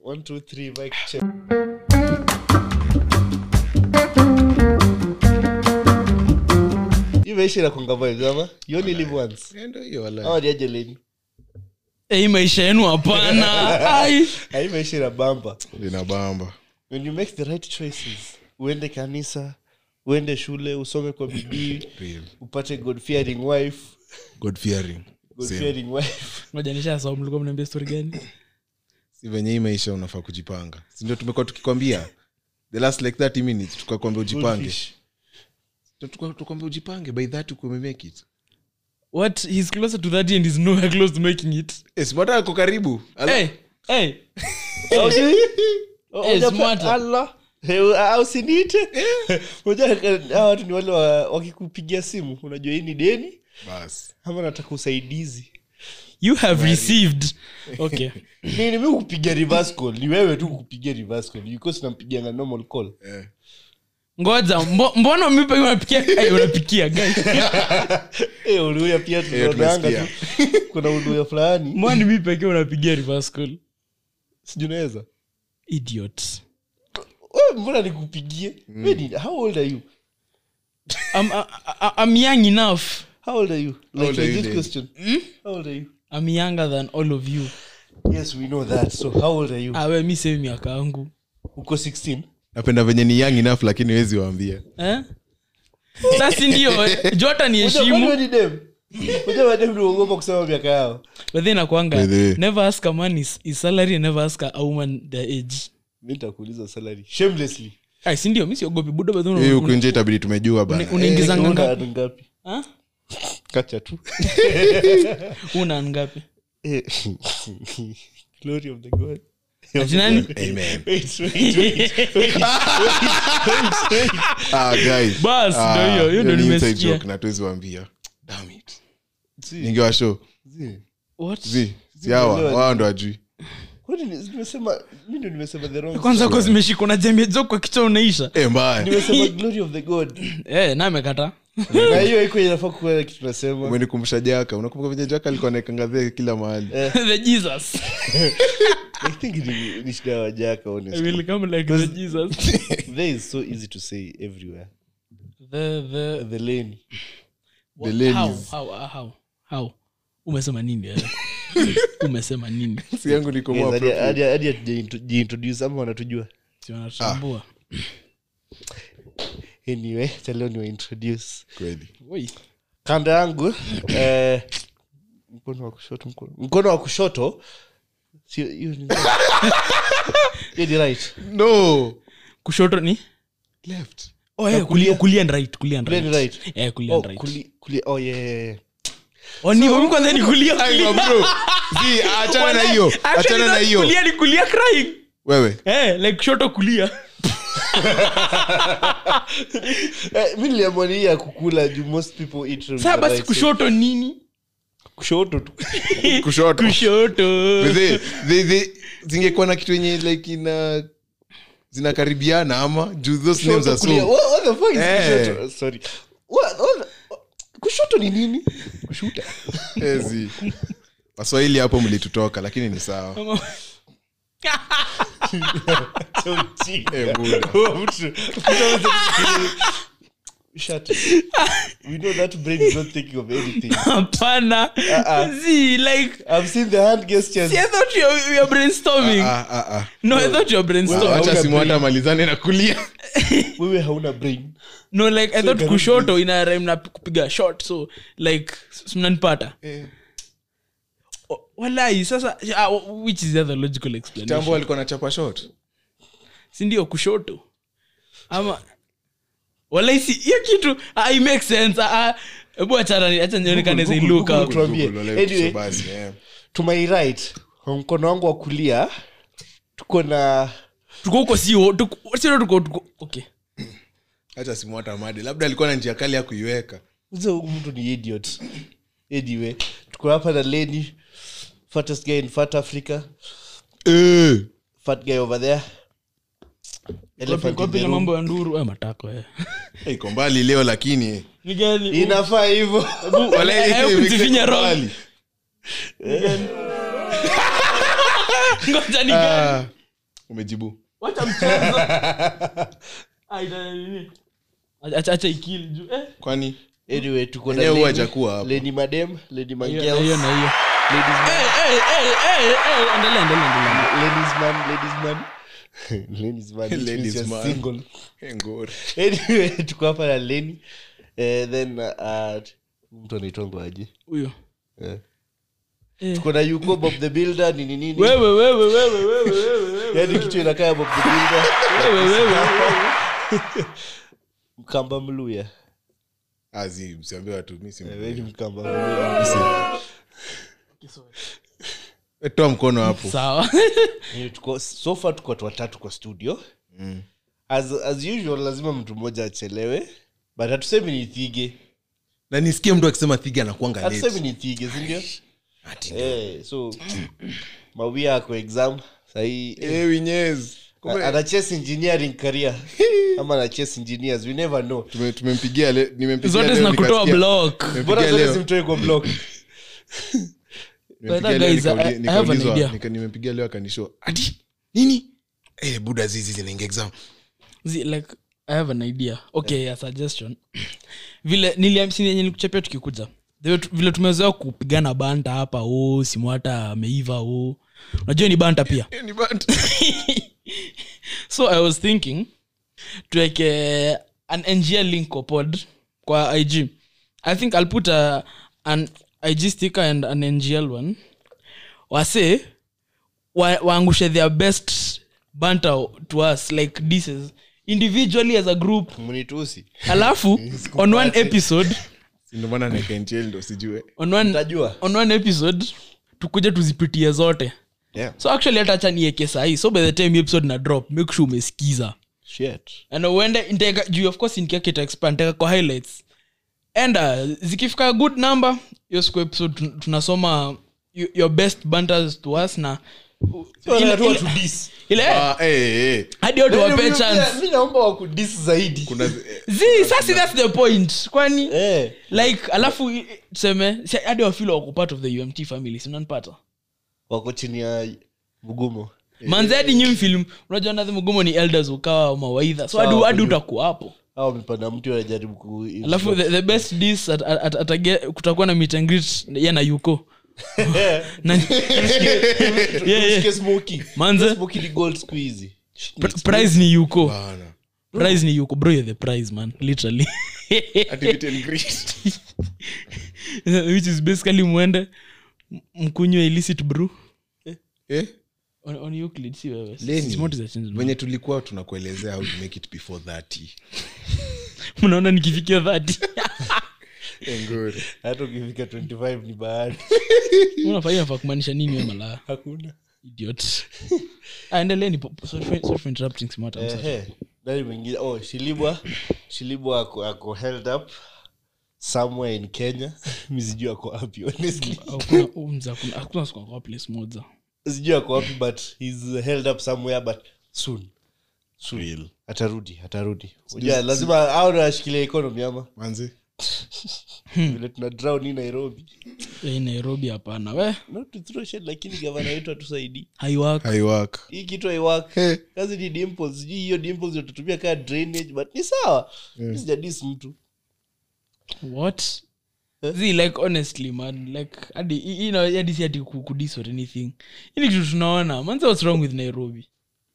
One, two, three, mic check. Hii maisha inakuanga vibes, ama? You only live once. Eh, ndio hiyo wala Ama ni aje leni? Eh, hii maisha yenu hapana Ai. Ah, hii maisha inabamba. linabamba When you make the right choices, uende kanisa, uende shule, usome kwa bidii, Real. upate god fearing wife, god fearing god Same. fearing wife. ngoja nishasahau mlikuwa mnaambia story gani si venye hii maisha unafaa kujipanga sindio tumekuwa tukikwambia the last like 30 minutes tukakwambia ujipange Goldfish. Ndio tuka- tukwambia ujipange by that ukumemake it what he's closer to that and is nowhere close to making it Eh, si mbona ako karibu Ala- hey hey Haujui? Eh, Unajua smarter. pa- Allah. Eh, ah, usiniite Unajua, eh, hawa watu ni wale wa- wakikupigia simu unajua hii ni deni bas ama nataka usaidizi you have received okay nini mi kupigia reverse call ni wewe tu kupigia reverse call because nampigianga normal call eh. ngoja mbo, mbona mipa unapikia hey, unapikia guys Eh, uluya pia tunaonanga tu kuna uluya fulani mbona ni mimi pekee unapigia reverse call sijui unaweza idiot Wewe mbona nikupigie Wewe ni- how old are you I'm, I, I, I'm young enough how old are you like old are you legit then? question how old are you I'm younger than all of you yes we know that so how old are you awe mi sehemu miaka yangu uko 16 napenda venye ni young enough lakini wezi waambia eh? sasi ndio jota ni Unajua kwani heshimu wewe ni dem Unajua madem ndio huogopa kusema miaka yao but then nakwanga By the way. never ask a man his, his salary and never ask a woman their age mi nitakuuliza salary shamelessly ai si ndio mi siogopi buda but then hii una- huku nje itabidi tumejua bana una- unaingiza Una ngapi ngapi Ah? kacha tu una ngapi Eh, glory of the god ati nani Amen. wait wait wait wait ah, guys. Bas, Ah, ndio hiyo, hiyo ndio ni inside nimesikia. joke na tuwezi waambia Damn it. See, ningewa show see. what zi si hawa Zimeelewa. wao ndo ajui Kwani ni- nimesema mi ndo nimesema the wrong kwanza ko zimeshikwa na jambia jo kwa kichwa unaisha Eh, mbaya nimesema glory of the god eh, na amekata na hiyo iko inafaa kuwa na kitu nasema umenikumbusha jaka unakumbuka venye jaka alikuwa naekangadhee kila mahali the jesus i think ni, ni shida ya wajaka I honestly will come like the jesus there is so easy to say everywhere the the the lane The how ladies. how uh, how how umesema nini eh? umesema nini si yangu niko Yes, more hadi- appropriate. hadi hadi hatujaintroduce ama wanatujua si wanatambua anyway chaleo niwaintroduce kweli Oi. kando yangu eh, mkono wa kushoto mkono, mkono wa kushoto sio hiyo ni hiyo ni right no kushoto ni left oh, eh, kulia kulia and right kulia and Kulia right and right. eh kulia oh, and right kuli, kuli, oh yeah, yeah, yeah. oh ni so, kwanza ni kulia Aiwa, kulia bro zi achana na hiyo Actually, achana na not hiyo kulia ni kulia crying wewe eh like kushoto kulia Eh, mi niliamua ni hii ya kukula juu most people eat from saa the basi right kushoto nini side. kushoto tu kushoto kushoto But they- they- they- zingekuwa na kitu yenye like ina zinakaribiana ama juu those names Kushoto are kulia. so What- what the fuck is Eh. kushoto? Sorry. What- what- kushoto ni nini kushuta ezi waswahili hapo mlitutoka lakini ni sawa Eh, Buddha. Shut it. We know that brain is not thinking of anything. hapana Uh-uh. see like I've seen the hand gestures. see, I thought you were, you were brainstorming Ah, ah, ah. no I thought you were brainstorming Well, wacha hauna simu hata brain. malizane na kulia Wewe hauna brain. no like I thought cannot kushoto ina rhyme na kupiga shot so like s- mnanipata Oh, walai sasa ah, which is the other logical tambo explanation alikuwa na chapa shot si ndio kushoto ama walai si hiyo kitu ah, it makes sense ah, ah, hebu achana ni- acha nionekane Google, say look Google, up Tuambie. Google, like, Anyway. so basi, eh. To my right, kwa mkono wangu wa kulia tuko na tuko huko sio tuko sio tuko tuko okay acha simu hata madi labda alikuwa na njia kali ya kuiweka Mzee huyu mtu ni idiot. Anyway, tuko hapa na Lenny, fattest guy in fat Africa, fat guy over there. Elephant in Kopi the na room. mambo ya nduru eh, matako eh. Eh, iko mbali leo lakini Ni gani? Inafaa hivyo. Wala, Eh, eh, kujifinya iko roho. mbali. Ngoja ni gani? Ah, umejibu wacha mchezo Ah, ita- nini? Acha- acha ikili juu eh. kwani anyway tuko na Enyewe huwa Lenny- hajakuwa hapo. Lenny madem Lenny Hiyo- Mangels, hiyo na hiyo ladies man Eh, eh, eh, eh, eh, endelea, endelea, endelea. ladies man ladies man ladies man which Ladies means you're man. single Eh, ngori. anyway tuko hapa na leni eh, then uh, mtu anaitwangwa aje huyo eh. Eh. tuko na yuko bob the builder nini nini wewe wewe wewe wewe wewe wewe yani kitu inakaa bob the builder wewe wewe mkamba mluya Ah, zi, msiambie watu mi si Eh, wewe ni mkamba mluya Eh, toa mkono hapo sawa Eh, tuko so far tuko watu watatu kwa studio Mm. as, as usual lazima mtu mmoja achelewe but hatusemi ni thige na nisikie mtu akisema thiga anakuanga hatusemi late. ni thige sindio Ati, eh, so mawia ako exam sahii eh, Winyezi. Kumbe, anachase engineering career ama anachase engineers we never know tume- tumempigia le- nimempigia zote leo zinakutoa nikasikia- block nimempigia bora zote leo- simtoe kwa block nimempigia But leo guys, I- nikauli- I have an nikaulizwa- idea. nika- nimempigia leo akanishow ati nini eh, buda zizi zinaingia exam Zi- like i have an idea okay a suggestion vile niliamsinenye nikuchapia tukikuja Vile tu- vile tumezoea kupigana banta hapa o simu hata ameiva o unajua ni banta pia Eh, ni bad. so i was thinking tuweke an ngl link kwa pod kwa ig i think i'll put a, an ig sticker and an ngl one wase wa- waangushe their best banter to us like disses individually as a group mnitusi alafu on one episode Si ndio maana naeka NTL ndo sijue on one, Utajua. on one episode tukuje tuzipitie zote yeah. so actually hata acha nieke sahii so by the time episode na drop make sure umesikiza Shit. and uende niteka juu of course nikiakita expand niteka kwa highlights and uh, zikifika good number hiyo siku episode tun- tunasoma y- your best banters to us na So, ile- wanatoa ile- to diss. ile Ah, eh, eh. hadi watu wape Mimi- chance mi naomba wakudis zaidi kuna eh, zi sasi that's the point kwani eh. like alafu i- tuseme si- hadi wafilo wako part of the umt family sinanpata wako chini ya mgumo manze hadi nyi film unajua nadhi mgumo ni elders ukawa mawaidha so hadi Sawa, hadi kujua. utakuwa hapo au wamepanda mti wanajaribu ku alafu the, the best dis at, at, at, atage, kutakuwa na meet and greet ye na yuko na, yeah, yeah. Usikie Smokey. Manze. Smokey ni gold siku hizi Pr- prize ni yuko bana. prize ni yuko bro you're the prize man literally Ati meet and greet. which is basically mwende m- mkunywe illicit brew Eh? on, on Euclid, si wewe Lenny, Smart is a change man. venye tulikuwa tunakuelezea how to make it before 30 mnaona nikifikia dhati Ngori. hata ukifika 25 ni bahati unafaa inafaa kumaanisha nini we malaya hakuna idiot Ah, endeleeni po- po- sorry for- sorry for interrupting smart I'm sorry. Ehe. nani mwingine oh shilibwa shilibwa ako, ako held up somewhere in kenya mi sijui ako wapi honestly Hakuna- oh, mzee, hakuna- hakuna siku kwa place moja sijui ako wapi but he's held up somewhere but soon soon atarudi atarudi Unajua, lazima au nashikilia economy ama manzi vile tuna drown hii nairobi Eh, nairobi hapana we not to throw shade lakini gavana wetu atusaidii haiwak haiwak hii kitu haiwak Hey. kazi ni dimples sijui hiyo dimples ndio tutumia kaa drainage but ni sawa yeah. sijadis mtu what zi like honestly man like hadi you know hadi si hadi ku- kudis or anything ini kitu tunaona manze what's wrong with nairobi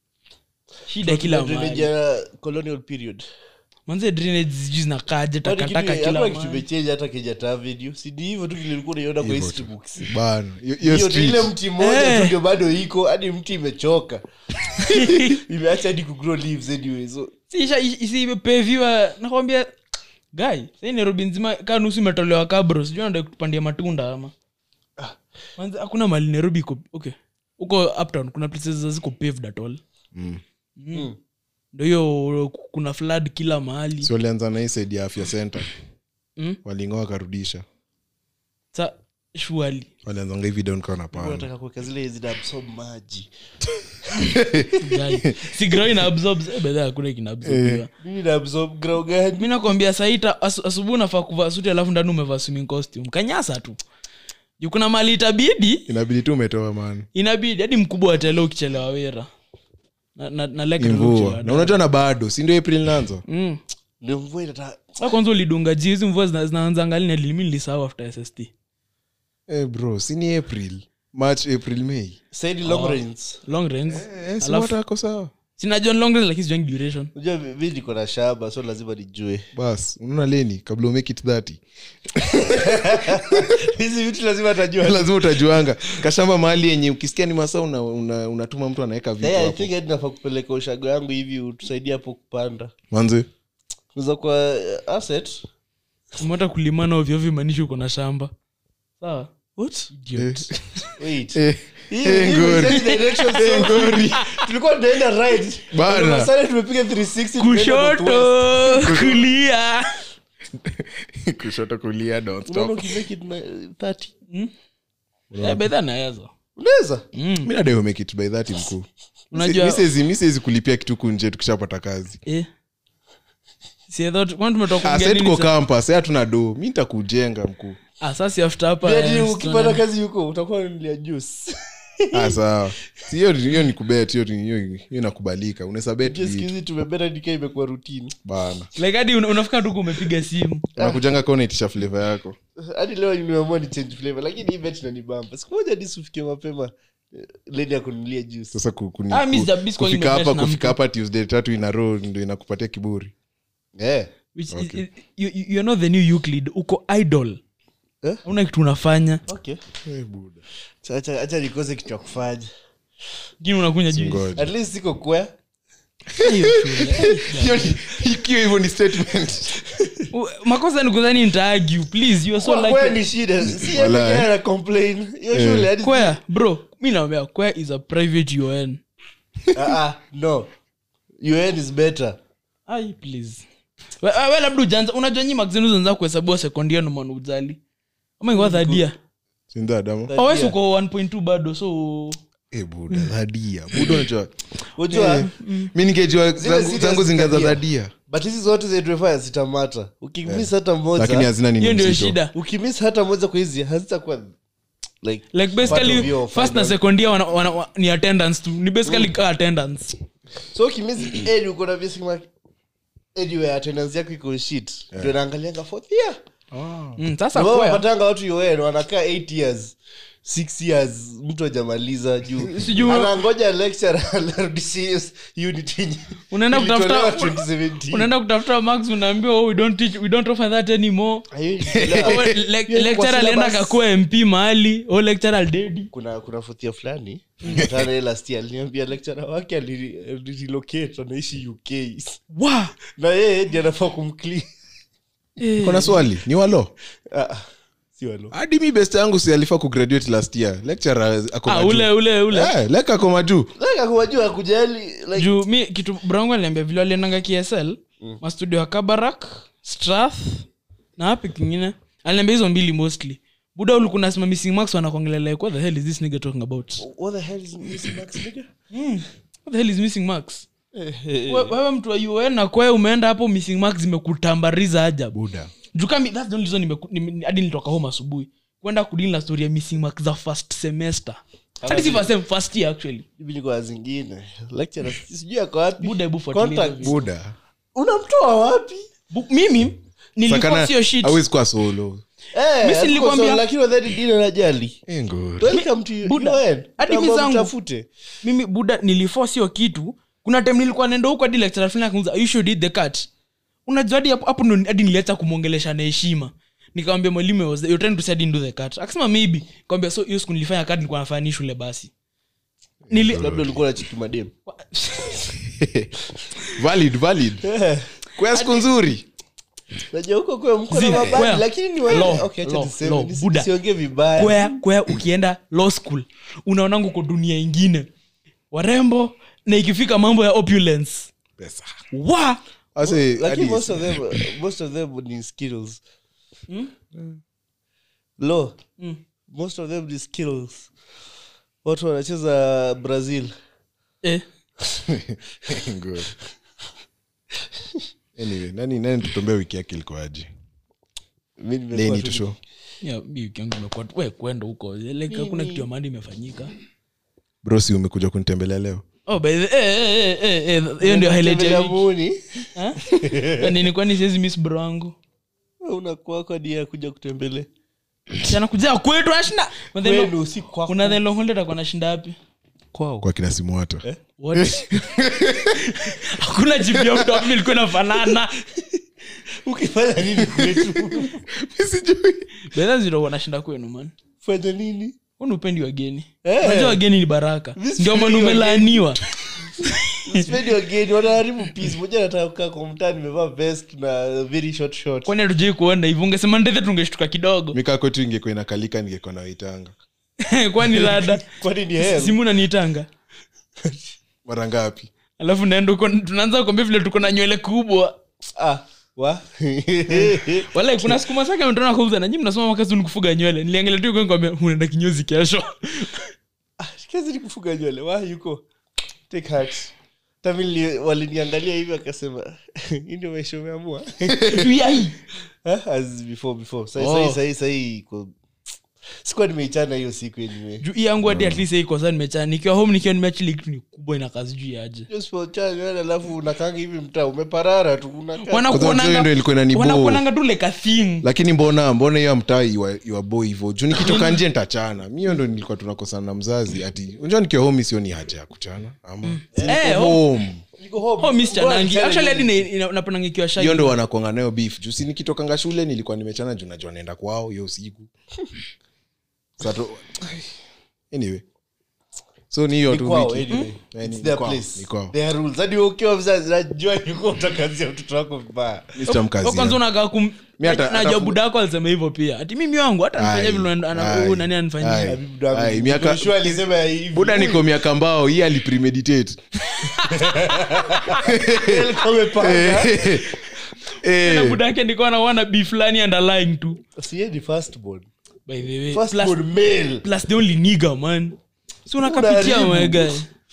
shida kila drainage mahali ya colonial period manze drainage sijui zinakaje Kwani kitu- takataka kila hakuna kitu mahali imechange hata kejata avenue si ni hivyo tu vile ulikuwa unaiona kwa Hivyo history tu. books bana Hiyo- hiyo hiyo tu ile street. mti mmoja Eh. tu ndio bado iko hadi mti imechoka imeacha hadi kugrow leaves anyway so Si isha- isi imepeviwa nakwambia guy sai nairobi nzima kaa nusu imetolewa kabro sijui nada kupandia matunda ama Manze, hakuna mali nairobi iko okay huko uptown kuna places ziko paved at all Mm. mm. ndo hiyo kuna flood kila mahali si walianza na hii side ya afya center Mm. walingoa wakarudisha sa shuali walianzanga hivi down kawa napanda nataka kuweka zile zina absorb maji si grow ina absorbs eh, bedha hakuna kina absorbiwa mimi na absorb grow gani mi nakwambia saita asu, asubuhi unafaa kuvaa suti alafu ndani umevaa swimming costume kanyasa tu juu kuna mali itabidi inabidi tu umetoa man inabidi hadi mkubwa watele ukichelewa wera na, na, na Lake Ni Leruchi mvua baadaye. na unajua na bado si ndio april naanza Mm. ndio mvua inata Sasa kwanza ulidunga ji hizi mvua zina- zinaanza ngali na limi nilisahau after sst eh bro si ni april march april may saidi long rains long range eh, si Alafu- watu wako sawa sinajua ni long range lakini sijuangi duration unajua mi mi niko na shamba so lazima nijue bas unaona leni kabla umake it 30 hizi vitu lazima tajua lazima utajuanga kashamba mahali yenye ukisikia ni masaa una, una, unatuma mtu anaweka vitu Hey, I hapo think hadi nafaa kupeleka ushago yangu hivi utusaidie hapo kupanda manze uza kwa uh, asset umata kulimana ovyoovyo imaanishi uko na shamba sawa what Idiot. wait eh, Hii- eh, hii ngori. imechange direction so- tulikuwa tunaenda right Bana. All of a sudden tumepiga 360 tumeenda northwest. kushoto kulia kushoto kulia don't Unaona stop ukimake it na 30 Eh, bedha naweza unaweza mi nadai umake it by 30 mkuu Unajua- Mi siwezi- mi siwezi kulipia kitu kunje tukishapata kazi Eh. Si I thought- kwani tumetoka Ah, kuongea sasa nini tuko sa- campus sasa hatuna do mi nitakujenga mkuu Ah, sasa after hapa Hadi eh, ukipata tuna- kazi huko utakuwa unanunulia juice ah, sawa Si hiyo hiyo ni kubet hiyo ni- hiyo hiyo inakubalika unaweza bet Just vitu. hizi tumebeta nikaa imekuwa routine bana like hadi una- unafika tu umepiga simu unakujanga kaa unaitisha flavor yako hadi leo nimeamua ni change flavor lakini hii bet inanibamba siku moja hadi ufikie mapema eh, leni ya kununulia juice sasa ku- kuni- Ah, mi ku- sija- calling kufika my hapa best na kufika mtu. hapa tuesday tatu ina row ndo inakupatia kiburi eh which is, is, you, you- you're not the new euclid uko idol Eh? una kitu unafanya okay Acha- acha acha nikose kitu ya kufanya lakini unakunya juu ngoja at least siko kwea Hiyo shule. Hiyo ni- ikiwa hivyo ni statement U- makosa ni kudhani nitaague please you are so Kwa- kwea like ni shida si yeye Walai. pekee ana complain hiyo shule hadi kwea bro mi naambia kwea is a private un ah ah no UN is better ai please we, we, we labda ujanza unajua nyi magazini zanza kuhesabiwa sekondia nomana ujali ama ingawa thadia sinda adamo Thadia. awesi uko 1.2 bado so Eh, buda dhadia buda unajua unajua mi ningejua Zile zangu- serious zangu zingaza tabia. dhadia but hizi zote zetuefaya zitamata ukimiss hata lakini moja hazina hiyo nini ndio mzito shida ukimiss hata moja kwa hizi hazitakuwa like like part of basically your first na final- secondia wana, wana, wa, ni attendance tu ni basically ka attendance so ukimiss edi uko na basic mark anyway attendance yako iko shit ndio naangalianga fourth year mm, sasa Ndio kwea wanapatanga watu UN wanakaa 8 years 6 years mtu ajamaliza juu Sijui- anangoja lecture arudishie unit yenye unaenda ilitolewa kutafuta 2017. unaenda kutafuta max unaambiwa oh, we don't teach we don't offer that anymore Hiyo ilitolewa- Oh, le- Hiyo ilikuwa lecturer alienda syllabus. kakua mp mahali o lecturer aldedi kuna kuna fothia fulani tana last year aliniambia lecturer wake ali- alirelocate anaishi uk wa na yeye ndi anafaa kumclean Eh. kona swali ni walo Ah, si walo hadi mi best yangu si alifaa kugraduate last year lecturer ako ah, majuu. ule ule ule Eh, lek ako majuu like akuwajua akujali like juu mi kitu brangu aliambia vile aliendanga ksl mastudio ya kabarak strath na wapi kingine aliambia hizo mbili mostly buda ulikuna sima missing max wanakongelea like what the hell is this nigga talking about what the hell is Missy Max nigga? what the hell is missing max We- wewe mtu wa un na kwae umeenda hapo missing max zimekutambariza ajabu buda jukami that's the only reason nimeku- nime- hadi nilitoka home asubuhi kwenda kudili na story ya missing mark za first semester hadi si first sem first year actually Hivi niko na zingine lecturer sijui ako wapi buda hebu fuatilia Contact. hizo buda unamtoa wapi Bu- mimi nilikuwa sio shit awezi kuwa solo Eh, Mimi si hatuko nilikwambia- so, lakini wadhani dini anajali Eh, ngori. welcome to Buda, UN. hadi mi Naomba zangu. mtafute. mimi buda nilifo sio kitu kuna time nilikuwa naenda huko hadi lecturer fulani akaniuliza, "Are you sure you did the cut unajua hadi hapo hapo ndo hadi niliacha kumwongelesha na heshima nikamwambia mwalimu I was you're trying to say I didn't do the cut akasema maybe nikamwambia so hiyo siku nilifanya cut nilikuwa nafanya ni shule basi nili labda ulikuwa na chiki madem valid valid kwa siku nzuri najua huko kwa mko na Zii, mabadi where? lakini ni wale Law, okay acha law, niseme law, nisi- Buddha. nisiongee vibaya kwea kwea ukienda law school unaonanga uko dunia ingine warembo na ikifika mambo ya opulence pesa wa Ase, lakini hadi- most of them most of them ni skills law most of them ni skills watu wanacheza brazil eh. Ngori. anyway nani nani tutombea wiki yake ilikoaje Mi nimekuwa leni tu- tusho Yeah, mi wiki yangu imekuwa tu- we kwenda huko like hakuna kitu ya maana imefanyika brosi umekuja kunitembelea leo oh by the eh, eh, eh, eh, eh, hiyo ndio highlight ya Tembelea wiki. muuni Ha? Ya nini kwani siwezi miss bro wangu unakuwa kwa dia kuja kutembelea anakuja kwetu ashina kwenu si kwako kuna the long holiday atakuwa anashinda wapi kwao kwa kina simuata What? hakuna jibu ya mtu wapi ilikuwa inafanana ukifanya nini kwetu bedha ziro wanashinda kwenu man fanya nini Huu ni upendi wageni Eh. unajua wageni ni baraka Mimi ndio maana sipendi umelaaniwa sipendi wageni wanaharibu peace moja nataka kukaa kwa mtaa nimevaa vest na very short short kwani hatujai kuona hivi ungesema ndethe tungeshtuka kidogo mikaa kwetu ingekuwa inakalika ningekuwa nawaitanga kwani rada kwani ni hell simu naniitanga mara ngapi alafu naenda huko tunaanza kuambia vile tuko na nywele kubwa ah wa wala kuna siku masaka ametona kauza nanyi mnasoma makazi ni kufuga nywele niliangalia tu kwambia unaenda kinyozi kesho kazi ni kufuga nywele wa yuko take heart tamili waliniangalia hivi wakasema hii ndio maisha umeamua Yai. Huh? as before before sahi Oh. sahi sahi sahi iko sikuwa nimeichana hiyo siku anyway juu hii yangu hadi at least iko sasa nimechana nikiwa home nikiwa nimeachili kitu ni kubwa ina kazi juu yaje Hiyo usipochana nywele alafu unakanga hivi mtaa umeparara tu unakaa Wanakuonanga- hiyo ndio ilikuwa inaniboo. wanakuonanga tu like a thing lakini mbona mbona hiyo mtaa iwabo hivo juu nikitoka nje ntachana mi hiyo ndo nilikuwa tunakosana na mzazi ati unjua nikiwa home sio ni haja ya kuchana ama Eh, Niko home Niko home. oh miss Bora chanangi nichane actually hadi nywele. na- ina- naponanga ikiwa shy hiyo ndo wanakuanga nayo beef juu si nikitokanga shule nilikuwa nimechana juu najua naenda kwao hiyo usiku Sato, anyway so ni hiyo Ni tu kwao, wiki. anyway. Eh, ni- It's ni their kwao, place. ni kwao. Their rules. Hadi ukiwa mzazi najua yuko utakazia mtoto wako vibaya Mi sitamkazia. kwanza unakaa kum Mi hata- najua hata- buda yako alisema hivyo pia ati mimi wangu hata nifanya Ai, vile ana- ana- ai, huyu nani ai. anifanyia Habibu Dabi. Ai, miaka- Joshua alisema hivi. buda niko miaka mbao hii alipremeditate Alikuwa amepanga. Eh, na buda yake ndikuwa naona b fulani underlying tu Si yeye ni firstborn. by the way Firstborn plus, male. plus the only nigga man si unakapitia Unaharibu. mwega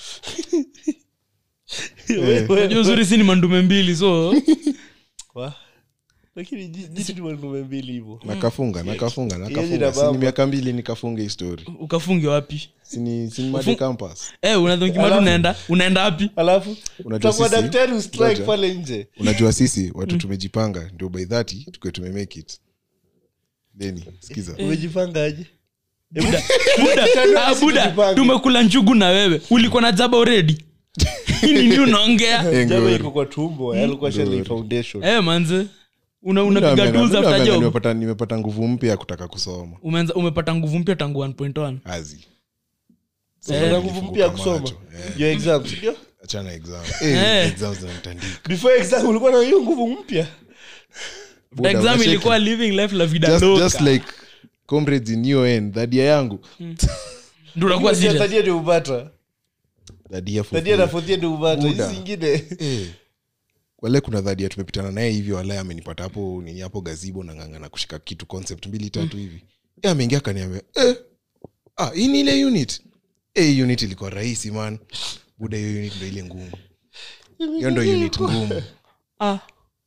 unajua uzuri si ni mandume mbili so Wa? lakini ji- jitu ni wanaume mbili hivyo nakafunga nakafunga Yeye nakafunga na sini baba. miaka mbili nikafunga hii story ukafunge wapi sini sini made Ufung- campus eh unadhonkimatu Alafu- unaenda unaenda wapi alafu Unajua utakuwa sisi- daktari ustrike Ngoja. pale nje unajua sisi watu tumejipanga ndio by 30 tukiwe tumemake it deni sikiza umejipanga aje buda buda, ah, buda tujipange. tumekula njugu na wewe ulikuwa na jaba already Hii nini unaongea Eh, jama ngori. iko kwa tumbo alikuwa shale foundation eh manze una Mimi unapiga naambianga- tools mimi after naambianga job nimepata nimepata nguvu mpya ya kutaka kusoma umeanza umepata nguvu mpya tangu 1.1 azi Eh. Una nguvu mpya ya kusoma Macho, eh. your exams ndio achana exam Eh. eh, exam zinanitandika before exam ulikuwa na hiyo nguvu mpya Buda, exam unacheki? ilikuwa living life la vida just, loca just like comrades in UN dhadia yangu ndio unakuwa Hiyo serious tadia ndio upata dhadia for tadia na free. fourth ndio upata Buda. hizi zingine Eh. wale kuna dhadia tumepitana naye hivi walae amenipata hapo nini hapo gazibo nang'ang'ana kushika kitu concept mbili tatu hivi Eh, ameingia kaniambia eh, ah, hii ni ile unit eh, hii unit ilikuwa rahisi man buda hiyo unit ndo ile ngumu hiyo ndo unit ngumu ah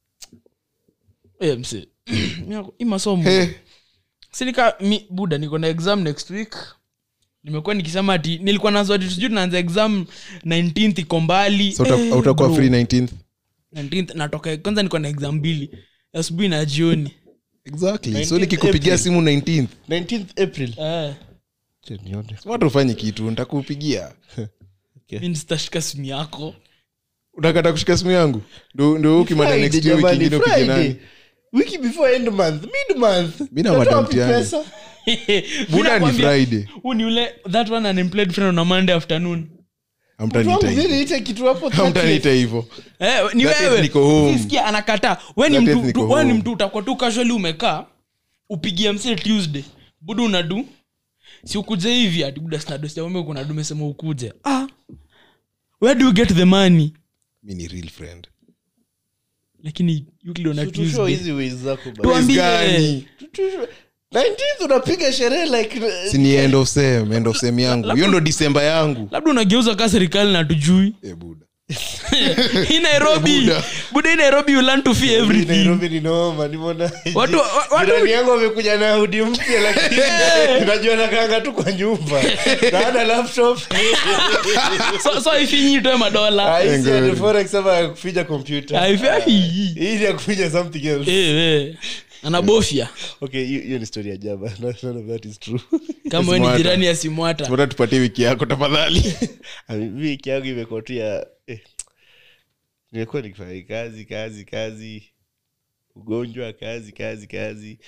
eh mse Miako- hii masomo Eh, sinika mi buda niko na exam next week nimekuwa nikisema ati nilikuwa nazo ati sijui tunaanza exam 19th iko mbali so uta- Eh, utakuwa bro. free 19th 19th natoka kwanza niko na exam mbili asubuhi na jioni exactly so 19th nikikupigia April. simu 19th 19th april eh, Acha nione. watu ufanye kitu ntakupigia mi sitashika simu yako utakata kushika simu yangu ndo ndo ukimada Friday, next week jamani, ingine upige Friday. nani wiki before end month mid month Mi na Natoa madam wapi Tiani. pesa? buda ni friday huu ni ule that one unemployed friend on a monday afternoon Mtu amtaniita wangu hivo vile ite kitu hapo 30th. amtaniita hivo Eh, ni That is wewe niko home. Sisikia, anakataa we ni That is mtu niko tu- we ni home. mtu utakuwa tu casually umekaa upigie mse tuesday budu unadu si ukuje hivi ati buda sinadosiaume kunadu mesema ukuje ah where do you get the money mi ni real friend lakini Euclid on a Tu- tu show Tuesday. hizi ways zako bana. Tuambie. gani? Tu- tu show- 19th unapiga sherehe like si ni end of sem end of sem yangu hiyo ndo disemba yangu labda unageuza kaa serikali na tujui e buda hii nairobi buda hii nairobi you learn to fear everything nairobi ni noma nimeona Watu- wa- watu- jirani yangu amekuja na hudi mpya lakini unajua nakanga tu kwa nyumba na ana laptop so, so ifinyi toe madola Haisi ati forex ama ya kufinya kompyuta Haifi- hii ni ya kufinya something else Eh, eh. anabofya okay hiyo hiyo ni story ya jaba none of that is true kama we ni Simwata. jirani ya simwata Mbona tupatie wiki yako tafadhali I mean, mi wiki yangu imekuwa tu ya eh, nimekuwa nikifanya kazi kazi kazi ugonjwa kazi kazi kazi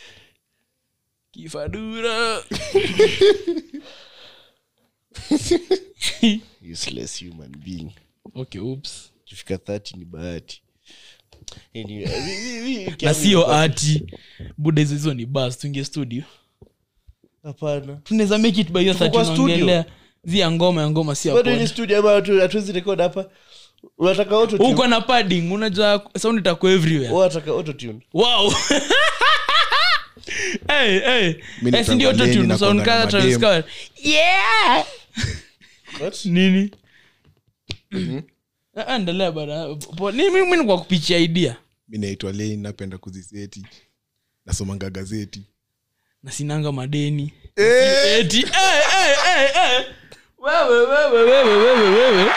kifadura useless human being okay oops kifika 30 ni bahati Anyway, mi- mi- mi wiki na yangu sio imekuwa- ati buda hizo hizo ni bas tuingie studio hapana tunaweza make it by hiyo Tuko kwa saa studio. tunaongelea zi ya ngoma ya ngoma si ya bado hii ni pod. studio ama hatu- hatuwezi record hapa unataka autotune? uko na padding unajua sound itakuwa everywhere Wewe unataka autotune? wow hey, hey. Mimi Eh, si ndio nakwambia autotune, ninakwanga sound na kama madem. Travis Scott. yeah What? nini Ah, endelea bana Po- ni mimi ni kwa kupichia idea mi naitwa lane napenda kuziseti nasomanga gazeti na sinanga madeni eti eh, eh, eh, eh. wewe wewe wewe wewe wewe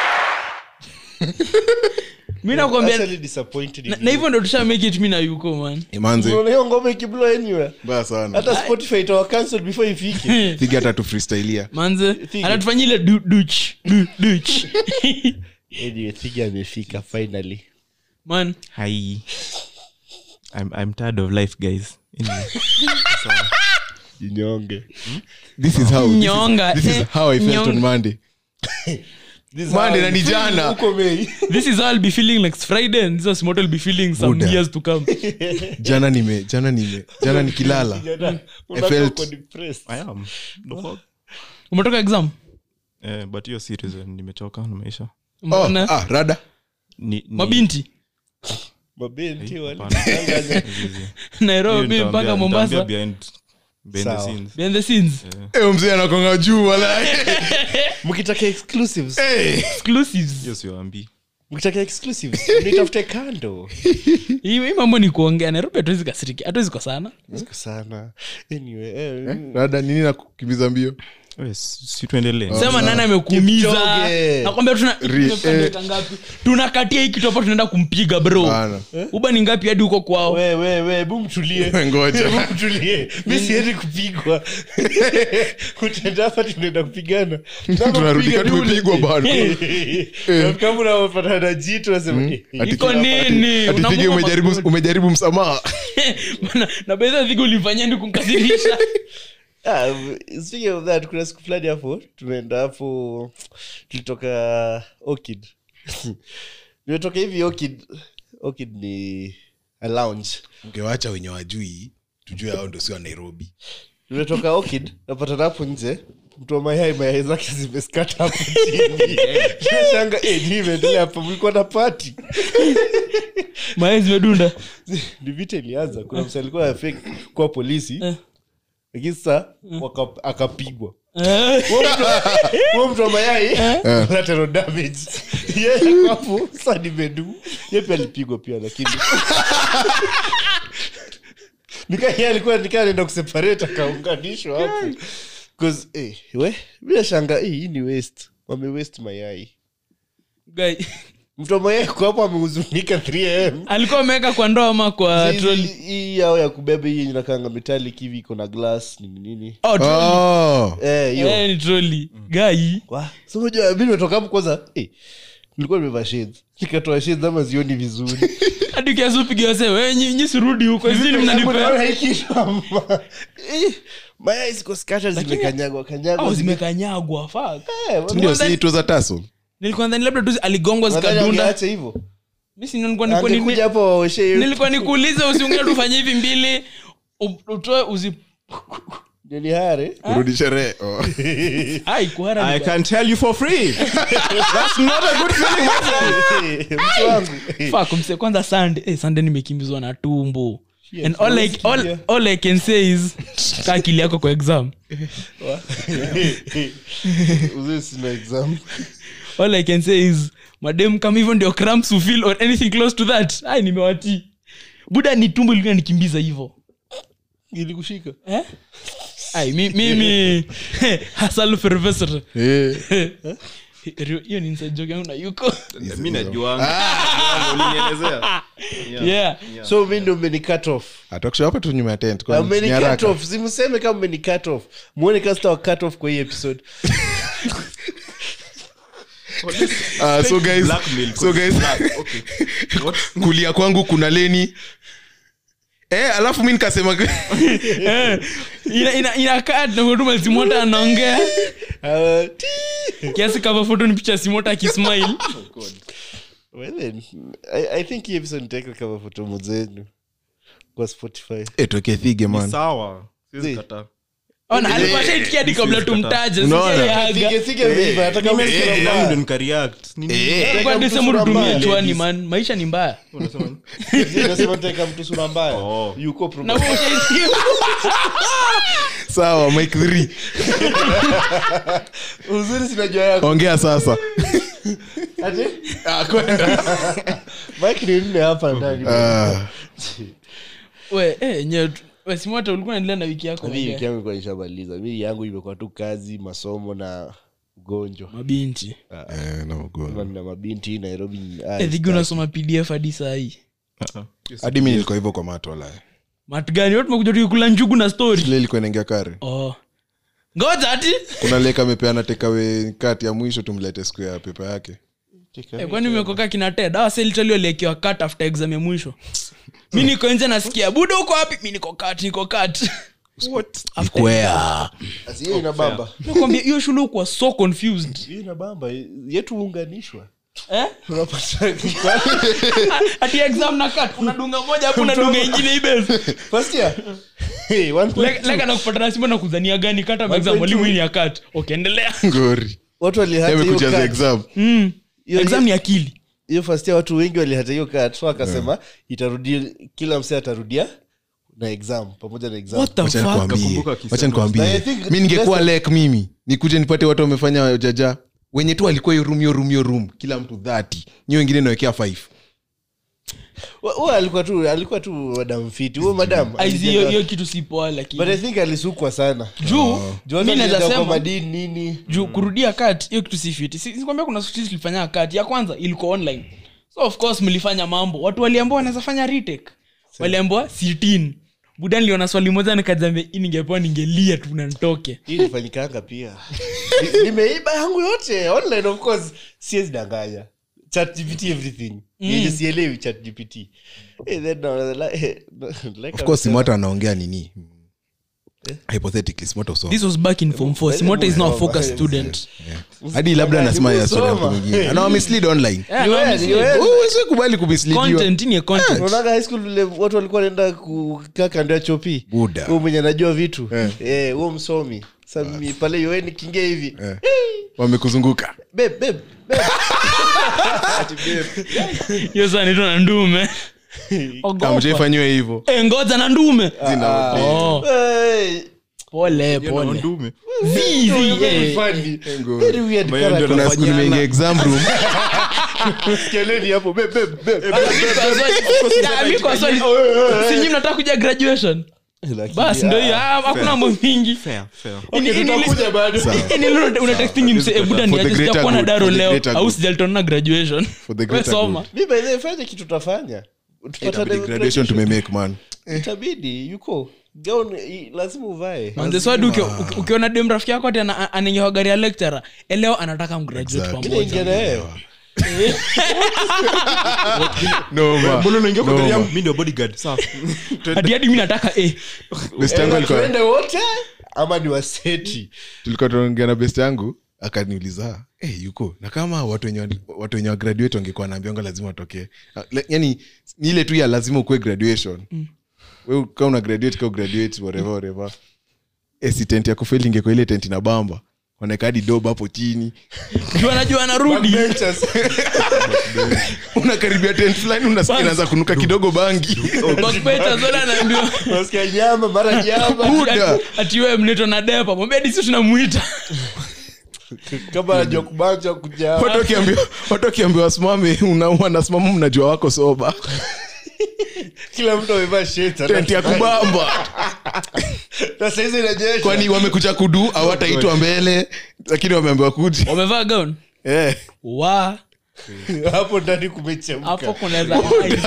mi nakwambia Actually disappointed in na- you. na hivyo ndo tusha make it mi na yuko man imanze Unaona hiyo ngoma ikiblow anywhere mbaya sana hata spotify itawa cancel before ifike thigi hata tu freestylia manze Thigi. anatufanyia ile du- duch du- duch anyway thigi amefika finally man Hi. I'm I'm tired of life, guys. Anyway. jinyonge this is how this is, Nyonga, this is eh, how i felt nyonga. on monday This is Monday how na ni you feel jana. huko Mei. this is how i'll be feeling next friday and this is what i'll be feeling some Buddha. years to come jana nime jana nime jana nikilala Jana, unakuwa felt- uko depressed. I am. The fuck? umetoka exam Eh, but hiyo serious eh, nimechoka na maisha. oh, Mbona? ah, rada Ni, ni, mabinti mabinti wale hapana. Tangaza. Hizi- hizi. nairobi Hiyo mpaka nitaambia- mombasa nitaambia behind behind the Sawa. scenes. behind the scenes Eh, mzee anakonga juu wala mkitaka exclusives exclusives hiyo siwaambii mkitaka exclusives nitafute kando hii hii mambo ni kuongea nairobi hatuwezi kasiriki hatuwezi kosana Siko sana anyway eh, rada nini nakukimbiza mbio Eh, si si tuendelee sema nani amekuumiza Kipchoge. nakwambia tuna Ri- tumefika eh. dakika ngapi tunakatia hii kitu hapa tunaenda kumpiga bro Bana. uba ni ngapi hadi huko kwao we we we bu mtulie ngoja Bu mtulie mi siendi kupigwa kutenda hapa tunaenda kupigana tunarudika tumepigwa bado kama unapatana na jitu nasema eh, Ati- iko nini ati Thigi Unamupa umejaribu magoti. umejaribu msamaha Bana, na bedha dhigi ulifanyia ndi kumkasirisha Ah, speaking of that kuna siku fulani hapo tumeenda hapo tulitoka okid nimetoka hivi okid okid ni a lounge ungewacha wenye wajui tujue hao ndo sio wa nairobi nimetoka okid napatana hapo nje mtu wa mayai mayai zake zimeskata hapo chini nashanga eh, nini imeendelea hapa mlikuwa na pati mae zimedunda ni vita ilianza kuna msa alikuwa fake kuwa polisi Eh. lakini sasa waka- akapigwa Eh, huo mtu wa mayai collateral damage yeye ako hapo sasa nimedu ye pia alipigwa pia lakini nika yeye alikuwa nikaa anaenda kuseparate akaunganishwa hapo Cause, eh, we bila shanga eh, hii ni waste wame waste mayai guy, mtu wa mayai kwa hapo amehuzunika 3am alikuwa ameweka kwa ndoo ama kwa Hizi- troli hii yao ya kubeba hii inakanga metallic hivi iko na glass nini nini oh, troli. oh. eh hiyo Eh, ni troli gai Wa, so unajua mi nimetoka hapo kwanza eh, nilikuwa nimevaa shades nikatoa shades ama zioni vizuri hadi ukianza upiga wase we nyi nyi sirudi huko zini mnanipea Naona hii kitu ama- Eh, mayai ziko scattered zimekanyagwa kanyagwa au zime- zimekanyagwa fuck Eh, ndio si tuza taso nilikuwa ndani labda tu aligongwa Nadhani zikadunda angeacha hivyo mi si nilikuwa nilikuwa ni- angekuja hapo waoshe hiyo- nilikuwa nikuulize usiungine tufanye hivi mbili u- utoe uzi ndio ni hare urudi sherehe oh. ai kuhara I ni- can tell you for free. That's not a good feeling, my friend. Eh, mtu wangu Eh, Fuck, mse kwanza sande eh, sande nimekimbizwa na tumbo Shit, and all I, unasikia? all, all i can say is kaa akili yako kwa exam uzee sina exam all i can say is madem kama hivyo ndio cramps who feel or anything close to that ai nimewatii buda ni tumbo ilikuwa nikimbiza hivyo ilikushika eh? ai mi- mimi hasal fervesr Eh, hiyo ni inside joke yangu na yuko mi najuanga ulinielezea yeah so mi ndo mmeni cut off atakusha hapa tu nyuma ya tent kwani mmeni ni cut haraka. off simseme kama mmeni cut off muone kasta wa cut off kwa hii episode Ah, so guys Blackmail, so guys okay. What? kulia kwangu kuna leni eh, alafu mi nikasema Eh, ina- ina- inakaa naotuma simota anaongea Ah, tii. kiasi kava foto ni picha ya simota akismile Well then, I, i think hii episode nitaweka kama fotomo zenu kwa spotify eh, tuweke thige Ni man sawa siwezi Zii. kataa ona alikuwa shaitikia hadi kabla tumtaje Unaona? sijaiaga Thige- thige meiva, hata kama Eh, sura nami mbaya. ndo nikareact. Nini? Eh, Kwa mtu Desemba sura hudumia mbaya, chwani ladies. man maisha ni mbaya Unasema nini? Nasema nitaweka mtu sura mbaya Oh. yuko na probably. wewe ushaisikia sawa mike 3 uzuri sinajua yako ongea sasa Ati? mike ni nne hapa ndani Ah, we eh nye we simota ulikuwa unaendelea na wiki yako mi wiki ongea. yangu ilikuwa nishamaliza mi yangu imekuwa tu kazi masomo na ugonjwa mabinti eh, na ugonjwa. na mabinti nairobi ah, Eh, dhigi unasoma pdf hadi saa hii hadi mi nilikuwa hivyo kwa matola matu gani watu mekuja tukikula njugu na story ile ilikuwa inaingia kare oh ngoja ati kuna leka amepeana tekawe kati ya mwisho tumlete siku ya pepa yake Eh, kwani umekoka kina ted awa selitali waliekiwa kat after exam ya mwisho mi niko nje nasikia buda uko wapi mi niko kat niko kat ikwea Asi, hiyo ina bamba nakwambia hiyo shule ukuwa so confused hiyo ina bamba yetu huunganishwa eh? unapata ati exam na kat unadunga moja hapo unadunga ingine ibes first year hey, one point two. leka na kupata nasima na kuzania gani kata ma exam 1.2. walimu hii ni ya kat okay endelea ngori watu walihata hiyo amekujaza cut. exam mm. Hiyo- exam ni akili hiyo first year watu wengi walihata hiyo kat so akasema itarudia kila msee atarudia na exam pamoja na exam what the Wacha fuck nikwambie. Nakumbuka akisema- Wacha nikwambie. I think mi ningekuwa best- lek mimi nikuje nipate watu wamefanya jaja wenye tu alikuwa hiyo room hiyo room hiyo room kila mtu dhati nyi wengine nawekea five Wa- huyo alikuwa tu alikuwa tu madam fiti huyo madam Aizi, hiyo alijenga- hiyo kitu si poa but i lakini think alisukwa sana juu Juu watu mi walienda naweza kwa sema madini nini juu kurudia kat hiyo kitu si fiti Si- sikwambia kuna siku tulifanya kat ya kwanza ilikuwa online so of course mlifanya mambo watu waliambua wanaweza fanya retake waliambua sitin buda niliona swali moja nikajambia hii ningepewa ningelia tu na nitoke hii ilifanyikanga pia Ni- nimeiba yangu yote online of course siwezi danganya chat gpt everything yenye sielewi chat gpt Eh, then na- like- like of course I'm- simota anaongea nini hypothetically simota usoma this was back in form 4 simota is now a focus student hadi labda anasema ya story ya mtu Usoma. mwingine anawa mislead online Yeah, Ni no, wewe, I'm ni saying, wewe. Wewe huwezi kubali kumisleadiwa content ni content unaonaga high school vile watu walikuwa wanaenda kukaa kando ya chopi Buda. huo mwenye anajua vitu Eh. Eh, huo msomi sa mimi pale yoe nikiingia hivi Eh. wamekuzunguka Babe, babe, babe. Ati babe. hiyo saa nitwa na ndume Ogopa. amjaifanyiwa hivyo Eh, ngoja na ndume Zina- Oh, Hey, pole Hiyo na pole ndume. Zizi, very eh. funny. Ngori. Very weird Mayo ndio character. kuna siku Tunafanyana. nimeingia exam room Keleni hapo, babe, babe, babe. Ah, mi kwa swali sinyi mnataka kuja graduation Lakini, basi ndo hiyo ah, hakuna mambo mingi Fair, fair. Ini- ini- tutakuja bado. ini lilo una texting mse eh, buda For the niaje greater sijakuwa na good, daro for the leo greater au good. sijaltona graduation For the we greater soma good. Mi by the way, fanya kitu tutafanya Tupatane Itabidi graduation tumemake man itabidi yuko gaun i- lazima uvae manzeswadi ukiona dem rafiki yako ati ana- anaingia kwa gari ya lecturer eleo anataka mgraduate Exactly. Mi naingia pamoja na yeye. no ma Mbona unaingia kwa No, gari ma. yangu? Mi ndio bodyguard. Sawa. hadi hadi mi nataka eh. best yangu Eh, alikuwa tuende wote ama ni waseti tulikuwa tunaongea na best yangu akaniuliza hey, yuko na kama watu wenye watu wenye wa graduate wangekuwa naambianga lazima watokee Ah, le- yani ni ile tu ya lazima ukuwe graduation mm. we ka una graduate ka ugraduate whatever whatever eh, si tent ya kufeli ingekuwa ile tent na bamba wanaeka hadi doba hapo chini juu anajua anarudi unakaribia tent fulani unasikia inaanza kunuka kidogo bangi Backbenchers wale anaambiwa nasikia nyama mara nyama Buda. ati wewe mneto na depa mwambia disi tunamwita kama anajua kubanja kuja watu wakiambiwa- watu wakiambiwa wasimame una- wanasimama mnajua wako soba kila mtu amevaa sheti tenti ya kubamba na saizi inajesha kwani wamekuja kudu hawataitwa mbele lakini wameambiwa kuji wamevaa gown Eh. wa hapo ndani kumechemka hapo kunaweza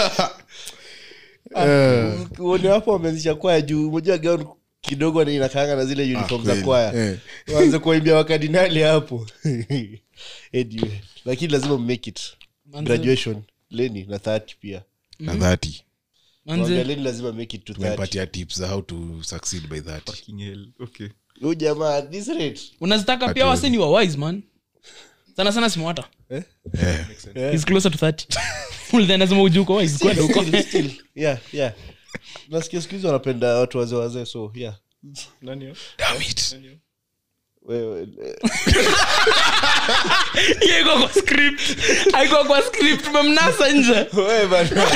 uone hapo wameanzisha kwaya juu moja gaun kidogo ni inakaanga na zile uniform za kweli. kwaya Eh. waanze kuwaimbia wakardinali hapo anyway, lakini lazima mmake it graduation leni na 30 pia na dhati Mwambia manze leni lazima make it to 30 tumepatia tips za how to succeed by that Fucking hell. Okay. huyu jamaa at this rate unazitaka pia wase ni wa wise man sana sana simwata Eh. He's closer to 30 Ulidhani lazima ujue uko wise kwenda huko Still, still, yeah yeah nasikia siku hizi wanapenda watu wazee wazee so yeah Nani yo? Damn it. wewe eh, Hiyo iko kwa script haiko kwa script memnasa nje wewe bana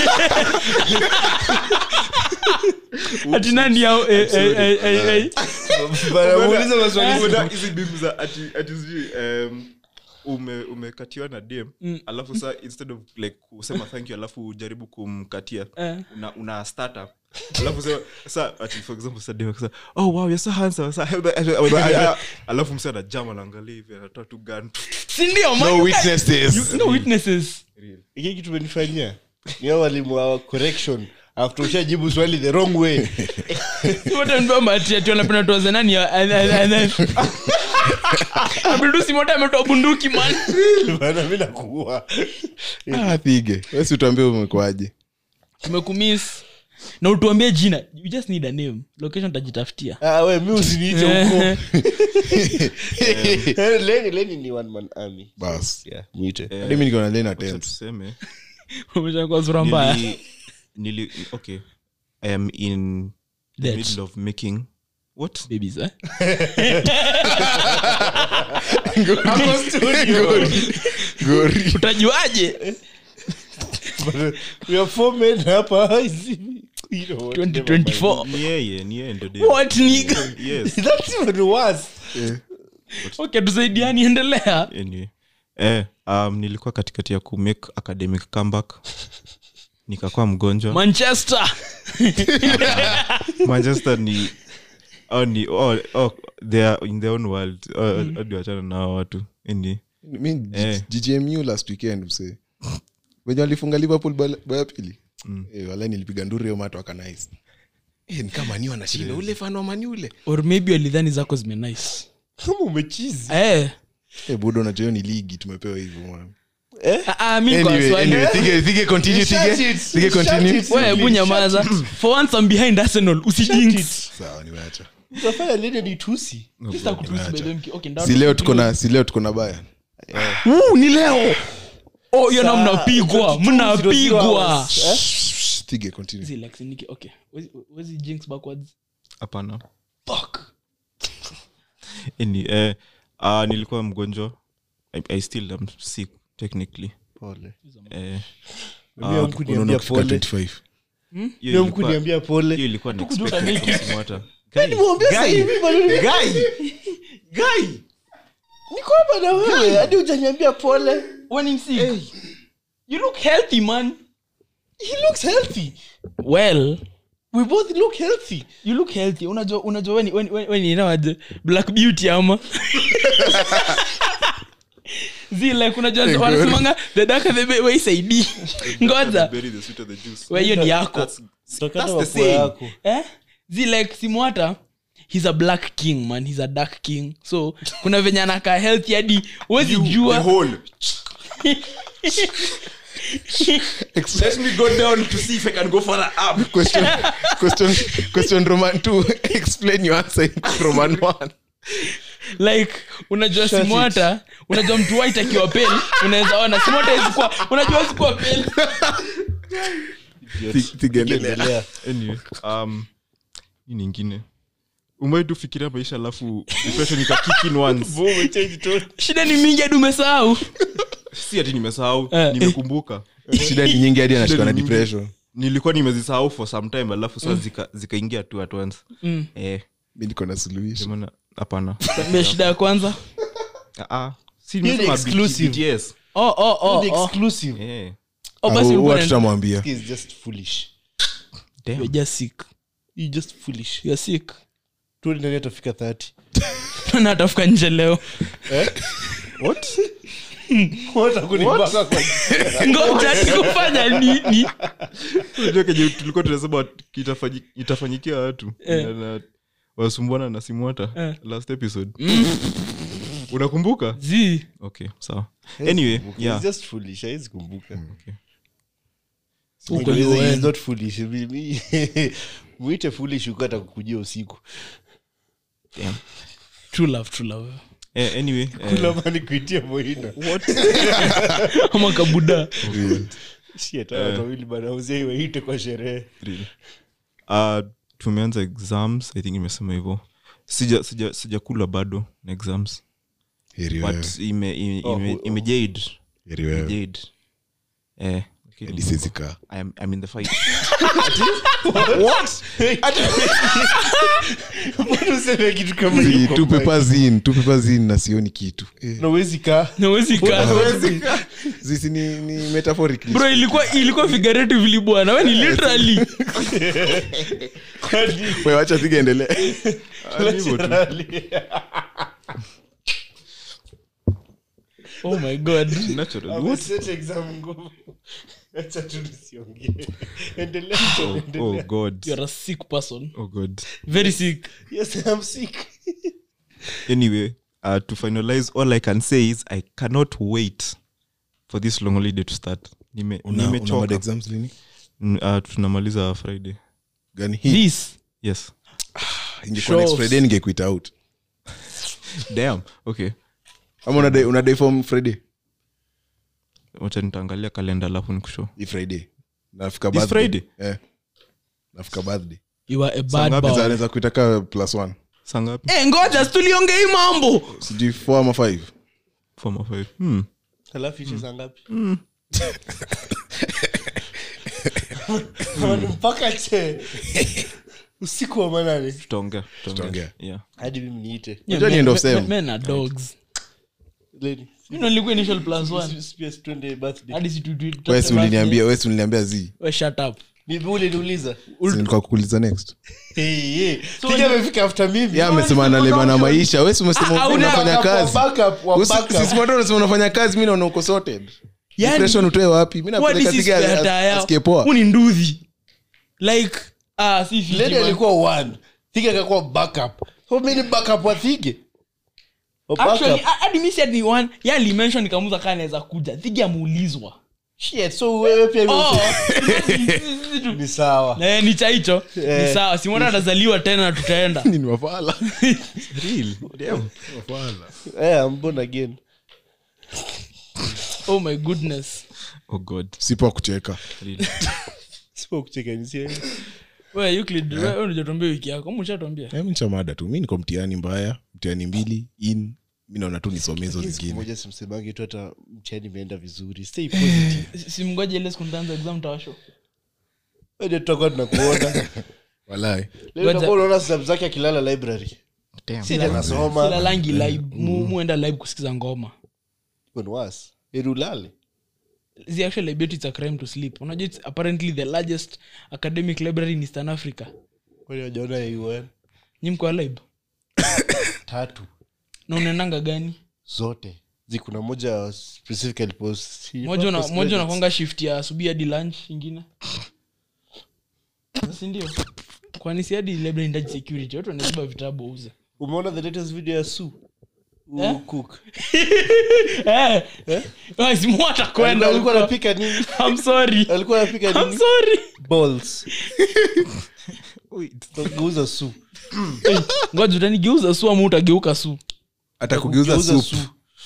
ati nani yao eh, eh, eh, eh, eh. bana muulize maswali Kuna hizi bimu za ati ati sijui um, ume umekatiwa na dm alafu sa instead of like kusema thank you alafu ujaribu kumkatia Eh. una, una startup alafu sa, sa ati for example sa dem akisema, oh wow you're so handsome sa, alafu mse anajama anaangalia hivi anatoa tu gun si ndio man? no witnesses no witnesses hiki kitu umenifanyia ni hao walimu wa correction after ushajibu swali the wrong way wote ndio mati ati wanapenda tuwaze nani ya- eh, eh, eh, eh. Abdul moto ametoa bunduki man bana mi nakuua ah, pige wesi utuambie umekwaje tumekumiss na utuambie jina you just need a name location tajitafutia Ah, we mi usiniite huko Eh, leni leni ni one man army bas yeah mwite hadi mi niko na lane Wacha attempts tuseme umeshakuwa sura mbaya nili, nili okay i am in the Dead. middle of making what babies eh gori utajuaje we are four men hapa hizi you know what, never mind. 2024 ni yeye ni yeye ndo dem. what nigga yes that's even worse okay tusaidiani endelea anyway eh, um, nilikuwa katikati ya kumake academic comeback nikakuwa mgonjwa manchester manchester ni oh, ni oh, oh, they are in their own world oh, hadi wachana na hao watu Anyway, mi Eh. ggmu last weekend msee wenye walifunga liverpool bao bao ya pili Eh, wala nilipiga nduru hiyo mato akanais Eh, ni kama ni wanashinda ule fan wa mani ule or maybe walidhani zako zimenice kama umechizi eh Eh, budo unajua hiyo ni ligi tumepewa hivyo mwana. ah, ah, mi kwa Anyway, swali anyway, Thige- Thige continue, Shut Thige. it. Thige Shut continue. it. wewe hebu nyamaza for once I'm behind arsenal usijinx sawa nimeacha utafanya leni ni tusi Sita kutusi by the way, okay, ndio- si leo tuko na si leo tuko na baya Uu, ni leo oh hiyo na mnapigwa mnapigwa Thige, continue. Zi, like, niki- okay Wezi- wezi jinx backwards hapana fuck Anyway, eh, uh, nilikuwa mgonjwa I, i still am sick technically pole eh, mimi hamkuniambia Unaona ukifika pole 25. hiyo mimi ilikuwa- hamkuniambia pole hiyo ilikuwa ni Tukujuta expected make it. from Simwata. Nimwambia sasa hivi bado ni- niko hapa na wewe hadi hujaniambia pole when I'm sick you look healthy man he looks healthy well we both look healthy you look healthy unajua unajua weni weni weni inawaje black beauty ama zi like unajua wanasemanga the darker the better waisaidi ngoja Bury the sweet of the juice. we hiyo ni yako That's- Utakata that's the mapua saying. yako eh zi like simwata he's a black king man he's a dark king so kuna venye anakaa healthy hadi wezi The jua whole. Let me go down to see if I can go further up. Question- question- question roman two. Explain your answer in roman one. like unajua Shut simwata unajua mtu white akiwa pale unaweza ona simwata isikuwa unajua isikuwa pale Thi- Thige, endelea. endelea Anyway, um, hii nyingine umewai tu fikiria maisha alafu depression ika kick in once shida ni mingi hadi umesahau si ati nimesahau Eh. nimekumbuka shida ni nyingi hadi anashikwa na Shida ni nyingi. depression nilikuwa nimezisahau for some time alafu sasa zika- zikaingia tu at once eh mi niko na suluhisho ndio maana hapana Tambia shida ya kwanza Ah, ah. Si Hiyo ni nimesema exclusive. BTS. oh, oh, oh, The oh. exclusive Eh, Oh, basi ulikuwa huwa unaenda- tutamwambia is just foolish damn. You're just sick. you just foolish You're sick. tuoni nani atafika 30 na atafika nje leo What hakunibaka kwa ngoja nikufanya nini Unajua kenye tulikuwa tunasema itafanyi- itafanyikia watu Eh. Na- na- wasumbuana na simwata Eh. last episode unakumbuka zi okay sawa anyway Kumbuka. yeah He's just foolish hawezi kumbuka okay. Uko He's UN. not foolish Mi- mi- mwite foolish uko atakukujia usiku Damn. true love true love Eh, anyway eh, kula mani kuitia moina ama kabuda Shit, hawa watu wawili bana uzee waite kwa sherehe real. Uh, tumeanza exams i think imesema hivyo sija sija sijakula bado na exams heri wewe but ime ime Oh, ime- oh. imejade heri wewe imejade eh lakini hadi siwezi kaa I am I'm in the fight mbona useme kitu kama Zi, hiyo two kwa papers in two papers in na sioni kitu eh, mic? na huwezi kaa nawezi kaa zisi ni, ni metaphorically bro ilikuwa ilikuwa figuratively bwana we ni literally Kwani Wewe wacha piga endelee literally. oh my god natural what Ameset exam ngumu. Acha tu nisiongee. Endelea tu, oh, oh endelea. god you're a sick person oh god very sick Yes, I'm sick. anyway uh, to finalize all i can say is i cannot wait for this long holiday to start Nime- Una- una mad nimechoka exams lini Mm, uh, tunamaliza friday gani hii this yes ingekuwa next Shows. friday ningekuita out damn okay ama unadai unadai form friday wacha nitaangalia kalenda alafu nikushow hii friday nafika This birthday. Friday? eh nafika birthday you are a Saa bad ngapi boy naweza kuita ka plus one saa ngapi eh ngoja tuliongea hii mambo sijui four ama five Four ama five hmm. Alafu ishe saa ngapi? Manu, mpaka che usiku wa manane tutaongea Tutaongea. yeah hadi mimi niite Yeah, Unajua ni men- end of men- sem. men are dogs Leni, you know nilikuwa initial plus one s- s- twende birthday. hadi si tu- tu- tu- wesi uliniambia wesi uliniambia zi we shut up Ni vile uliniuliza. nilikuwa kukuuliza next Hey, hey. Piga amefika after mimi. ya amesema analema na maisha wesi umesema Ah, una- unafanya Backup, kazi backup, wa Usi- backup. sisi watu wanasema unafanya kazi mi naona uko sorted Yani- depression utoe wapi mi What napeleka is his tiga spare tire? asikie poa Huu ni nduthi like ah si fiti, Leni man. alikuwa one thige akakuwa backup so mi ni backup wa thige Wa Actually, backup. ah, hadi mi said ni one ye alimention nikamuza kaa naweza kuja thigi amuulizwa Shit, so wewe pia ni- Oh, ni sawa eh, ni cha hicho Eh. ni sawa simona atazaliwa tena na tutaenda ni wafala real damn Eh, I'm born again oh my goodness oh god sipo kucheka real Sipo kucheka ni sie. we Euclid, we- we unajatuambia wiki yako ama ushatwambia Eh, mi nchamada tu mi niko mtihani mbaya mtihani mbili in mi naona tu nisome hizo Siku zingine moja simsemangi tu hata mchani imeenda vizuri stay positive Si- simngoje ile siku nitaanza exam tawasho Wewe tutakuwa tunakuona walai leo Ngoja. tutakuwa unaona stab zake akilala library damn si anasoma sila langi live mu, muenda live kusikiza ngoma Even worse. Eri ulale the actual library it's a crime to sleep unajua it's apparently the largest academic library in eastern africa kwani wajaona ya UN nyi mko live tatu na unaendanga gani zote zikuna moja specifically post moja una- moja unakwanga shift ya asubuhi hadi lunch ingine sindio kwani si hadi library indaji security watu wanabeba vitabu wauze umeona the latest video ya su Eh? cook Eh, guys, mu atakwenda alikuwa huko. anapika nini I'm sorry. alikuwa anapika I'm nini sorry. balls Tugeuza su Eh, ngoja utanigeuza su ama utageuka su hata kugeuza Kugeuza sup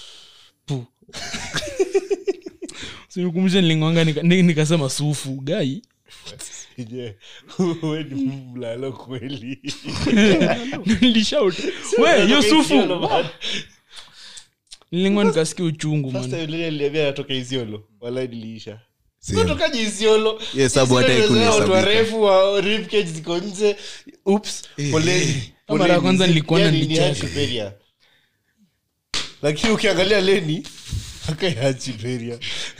sinikumbushe nilingwanga nika- ni- nikasema sufu gai Yeah. we ni mlalo kweli nilishout we hiyo sufu Isiolo, man. nilingwa nikasikia uchungu First man time Lily aliniambia anatoka isiolo walai niliisha Same. tokaji isiolo Yes, sababu hata Isiolo haikuwa watu inahesabika. warefu wa rib cage ziko nje ups poleni Mara ya kwanza nilikuwa Yani ni nanicheka. hard Siberia. lakini ukiangalia leni akayachi peria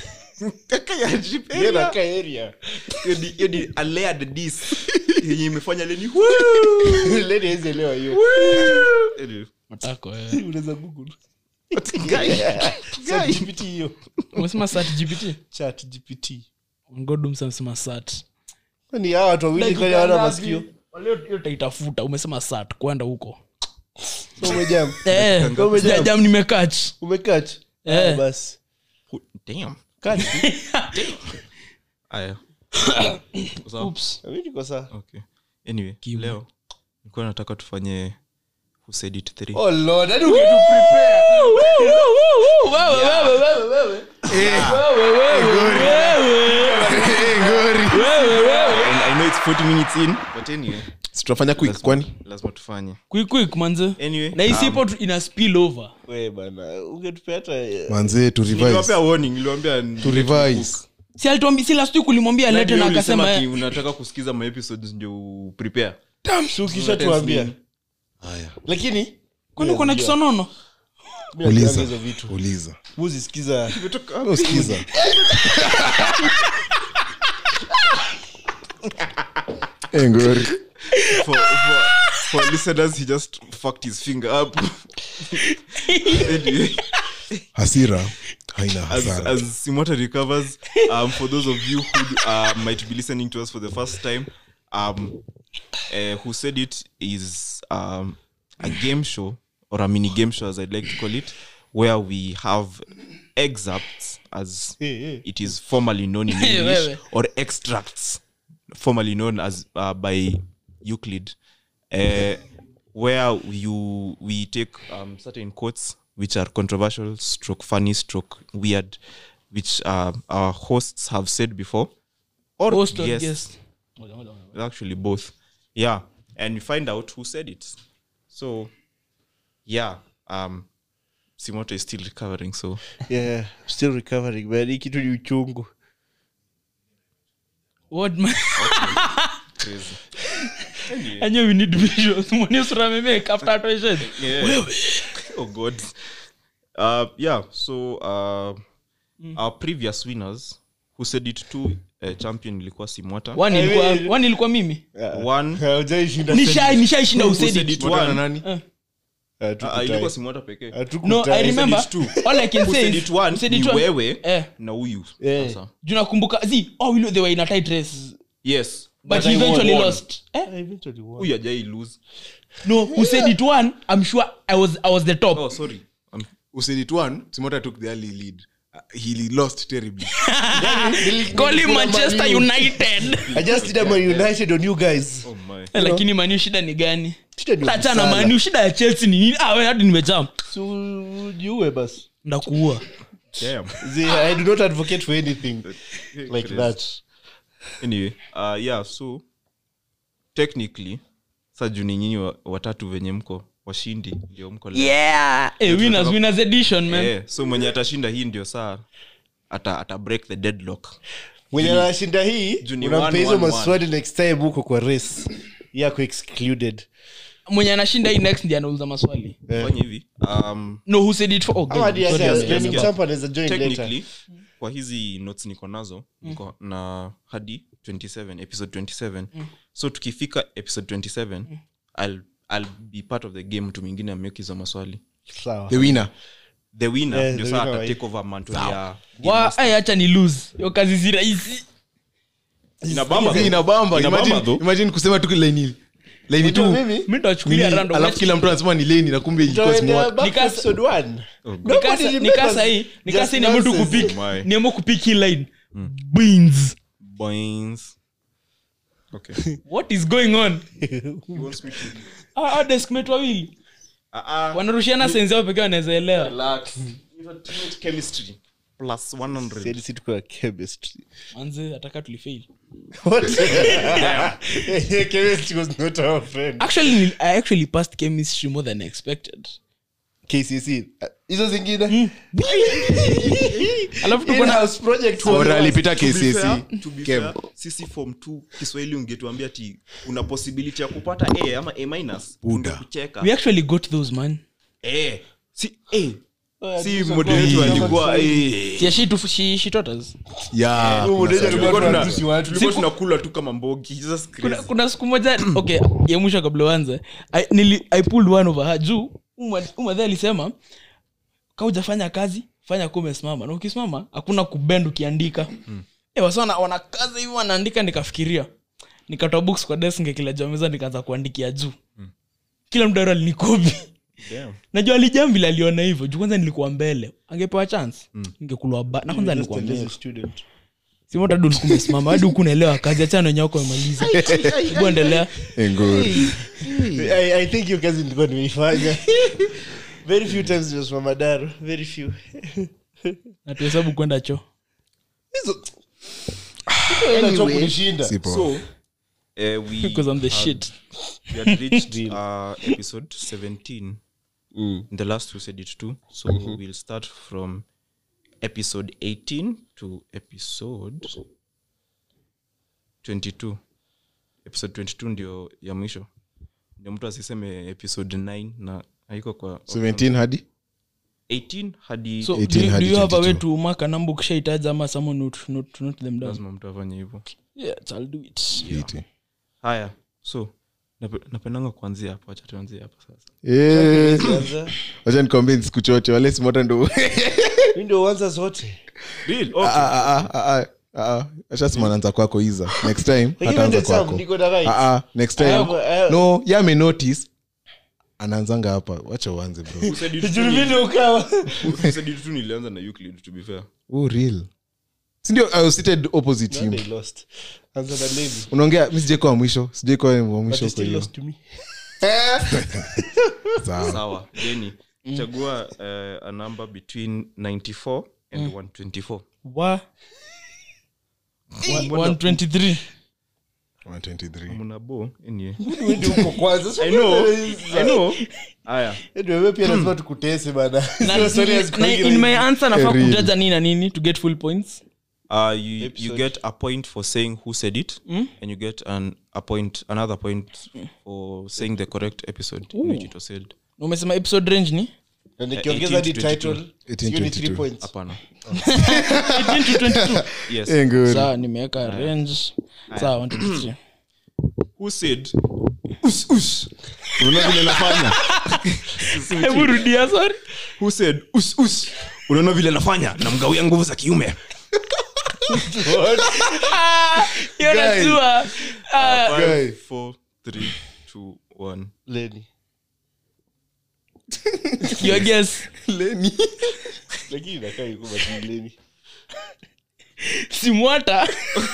Yeye anakaa area. hiyo ni a layered diss yenye imefanya leni leni hawezi elewa hiyo Anyway, matako eh. unaweza google guy, Chat gpt hiyo umesema sat gpt chat gpt ngodumsa amesema sat ni hawa watu wawili kwani hawana masikio hiyo taitafuta umesema sat kwenda huko So umejam Eh, Umejam. sijajam nimekach umekach Eh. Ah, basi who- damn Kach. aya Sawa? Oops. Mi niko sawa. okay anyway Kimu. leo nilikuwa nataka tufanye who said it three Oh Lord, hadi ungetu prepare. Wewe, wewe, wewe, wewe. Wewe, wewe, wewe. Wewe, wewe. and i know it's 40 minutes in but anyway situtafanya quick lazima- kwani lazima tufanye Quick, quick, manze anyway na isipo tu- ina spill over We bana ungetupea hata eh, manzee to niliwapea revise warning niliwambia to revise si alituambi si last week ulimwambia lete na akasema eh, unataka kusikiza maepisodes ndio prepare si ukishatuambia haya kwani lakini uko na kisonono mi najuanga uliza hizo vitu uliza muzisikiza usikiza Eh, ngori for, for, for listeners he just fucked his finger up anyway hasira haina as, hasara as Simota recovers, um, for those of you who uh, might be listening to us for the first time, um, uh, who said it is um, a game show or a mini game show, as I'd like to call it, where we have excerpts, as it is formally known in Hey, English, wewe. or extracts, formerly known as uh, by Euclid, uh, where you we take um, certain quotes which are controversial, stroke funny, stroke weird, which uh, our hosts have said before, or Host or guests, guest? actually both, yeah, and we find out who said it. So, yeah, um, Simoto is still recovering, so yeah, still recovering man hii kitu ni uchungu What man? crazy. I know we need visuals. Mwone sura amemake after atoe shade. Yeah. oh god uh yeah so uh our previous winners who said it too uh, champion ilikuwa simwata One ilikuwa- one ilikuwa mimi one haujaishinda Nishai- nishaishinda who usedi said it Mwata na one nani uh, uh, ilikuwa simwata pekee no i remember it too. all i can who say said is it one who said ni it one- wewe eh na huyu Eh. sasa juu nakumbuka zi oh we know they were in a tight race yes but, But he I eventually won. lost eh? huyu ajai lose no who said it one i'm sure i was i was the top oh sorry um, usaid it one simota took the early lead Uh, he lost terribly call him manchester united i just did a Man united on you guys oh my Eh, lakini maniu shida ni gani Shida ni tachana Salah. maniu shida ya chelsea ni nini ah, we, hadi nimejam Si ujiue basi ndakuua damn See, i do not advocate for anything like Crazy. that anyway uh, yeah so technically sa juu ni nyinyi wa- watatu venye mko washindi ndio mko leo. yeah eh, winners winners edition man Eh, so mwenye atashinda hii ndio saa ata, ata break the deadlock mwenye anashinda hii Juu ni unampa one, hizo one, one. maswali next time huko kwa race yako excluded mwenye anashinda hii next ndiye anauliza maswali fanya hivi um, no who said it for oh, ama God, hadi sorry, hata I'm Lenny sorry. Champa anaweza join later technically kwa hizi notes niko nazo niko na hadi 27 episode 27 so tukifika episode 27 I'll, I'll be part of the game mtu mwingine ameweka hizo maswali sawa the winner the winner Eh, ndio the saa winner ata wa take over mantle ya game Wa- master. ai, acha ni lose yo kazi si rahisi inabamba Hii though. inabamba Inabamba imagine, though. imagine kusema tu laini laini tu Unajua mimi mi ndachukulia nini, random alafu kila mtu anasema ni leni na kumbe ilikuwa Tutaendea smart. back to Nikasa- episode one. Oh, God. Nobody Nikasa- remembers nikasa hii nikasa just hii niamua tu nonsense. kupik Oh my. niamua kupik hii line beans Boings. Okay. what is going on He wants me to- Ah, ah, deskmate wawili Ah, ah. wanarushiana senzi ao pekee wanaweza elewa Relax. Ni ultimate chemistry. Plus 100. Said si tuko na chemistry. manze ataka tulifail What? Chemistry was not our friend. actually i actually passed chemistry more than expected KCSE. Uh, hizo zingine alafu tuko na In-house project was- Bora alipita To be KCSE. fair- to be Kem. fair, sisi form 2 kiswahili ungetuambia ti una possibility ya kupata a ama a minus Buda. Ungekucheka. we actually got those man Eh, si eh, si moderator alikuwa eh, Yeah, she, too- she, she taught us. Yeah, Huyu moderator kuna alikuwa tuna- anaruhusu watu. tulikuwa tunakula tu kama mbogi Jesus Christ. kuna, kuna siku moja okay ya mwisho kabla uanze I, nili, i pulled one over her juu umadhe alisema ka ujafanya kazi fanya kuwa umesimama na ukisimama hakuna kubend ukiandika mm. e, wasa wana, wanakaza hivi wanaandika nikafikiria nikatoa books kwa desk ngekila juu ya meza nikaanza kuandikia juu mm. kila mdaro alinikopi Damn. najua alijam vile aliona hivyo juu kwanza nilikuwa mbele angepewa chance mm. ngekulwa ba na kwanza nilikuwa mbele simota hadi ulikuwa umesimama hadi huku unaelewa kazi achana wenye wako wamemaliza hebu endelea Eh, ngori. I, I think hiyo kazi nilikuwa nimeifanya very few times nimesimama daro very few na tuhesabu kwenda choo Inacho kunishinda Si poa. so eh, we because I'm the had- shit we had reached uh, episode 17 in the last two said it too so we'll start from episode 18 to episode 22 episode 22 ndio ya mwisho ndio mtu asiseme episode 9 na haiko kwa 17 hadi 18 hadi so 18 do, you- do hadi you have a way 22. to mark a number ukishaitaja ama someone note, note, note them down lazima mtu afanye hivyo yes i'll do it Iti. haya so nape- napendanga kuanzia hapo acha tuanzie hapo sasa Eh, Kwanza, wacha nikwambie sikuchoche wale simota ndo mi ndio uanza zote Real? Ah, Okay. ah, ah, ah, ah, ah. ashasema anaanza kwako iza next time Lakini hataanza ndio Sam, kwako niko na right. Ah, ah, next I time have- I have- no ye amenotice anaanzanga hapa wacha uanze bro Who said it Juu to mimi me? ndio ukawa. Who said it to nilianza na Euclid, to be fair oh, real sindio I was seated opposite No, him they lost. Anza na Levi. unaongea mi sijaikuwa wa mwisho sijaikuwa wa But mwisho he kwa still hiyo lost to me. sawa sawa jeni chagua uh, a number between 94 and 124 wa One- 123 123 mnabo anyway. Wewe ndio uko kwanza. i know i know aya Ndio wewe pia lazima tukutese bana. na, Sio story ya na, siku ingine. in my answer nafaa Real. kutaja nini na nini to get full points uh, you, you Episode. get a point for saying who said it and you get an a point another point for saying the correct episode in which it was said Na umesema episode range ni Na nikiongeza 18 hadi to 22. title, 18 sio ni 22. three points. hapana 18 to 22 yes Eh, ngori. sawa nimeweka range sawa 123 who said us us unaona vile nafanya hebu rudia sorry who said us us unaona vile nafanya namgawia nguvu za kiume hiyo najua Ah, Guy. Five, four, three, two, one. Lenny. your guess Lakini inakaa yuko but ni Lenny. simwata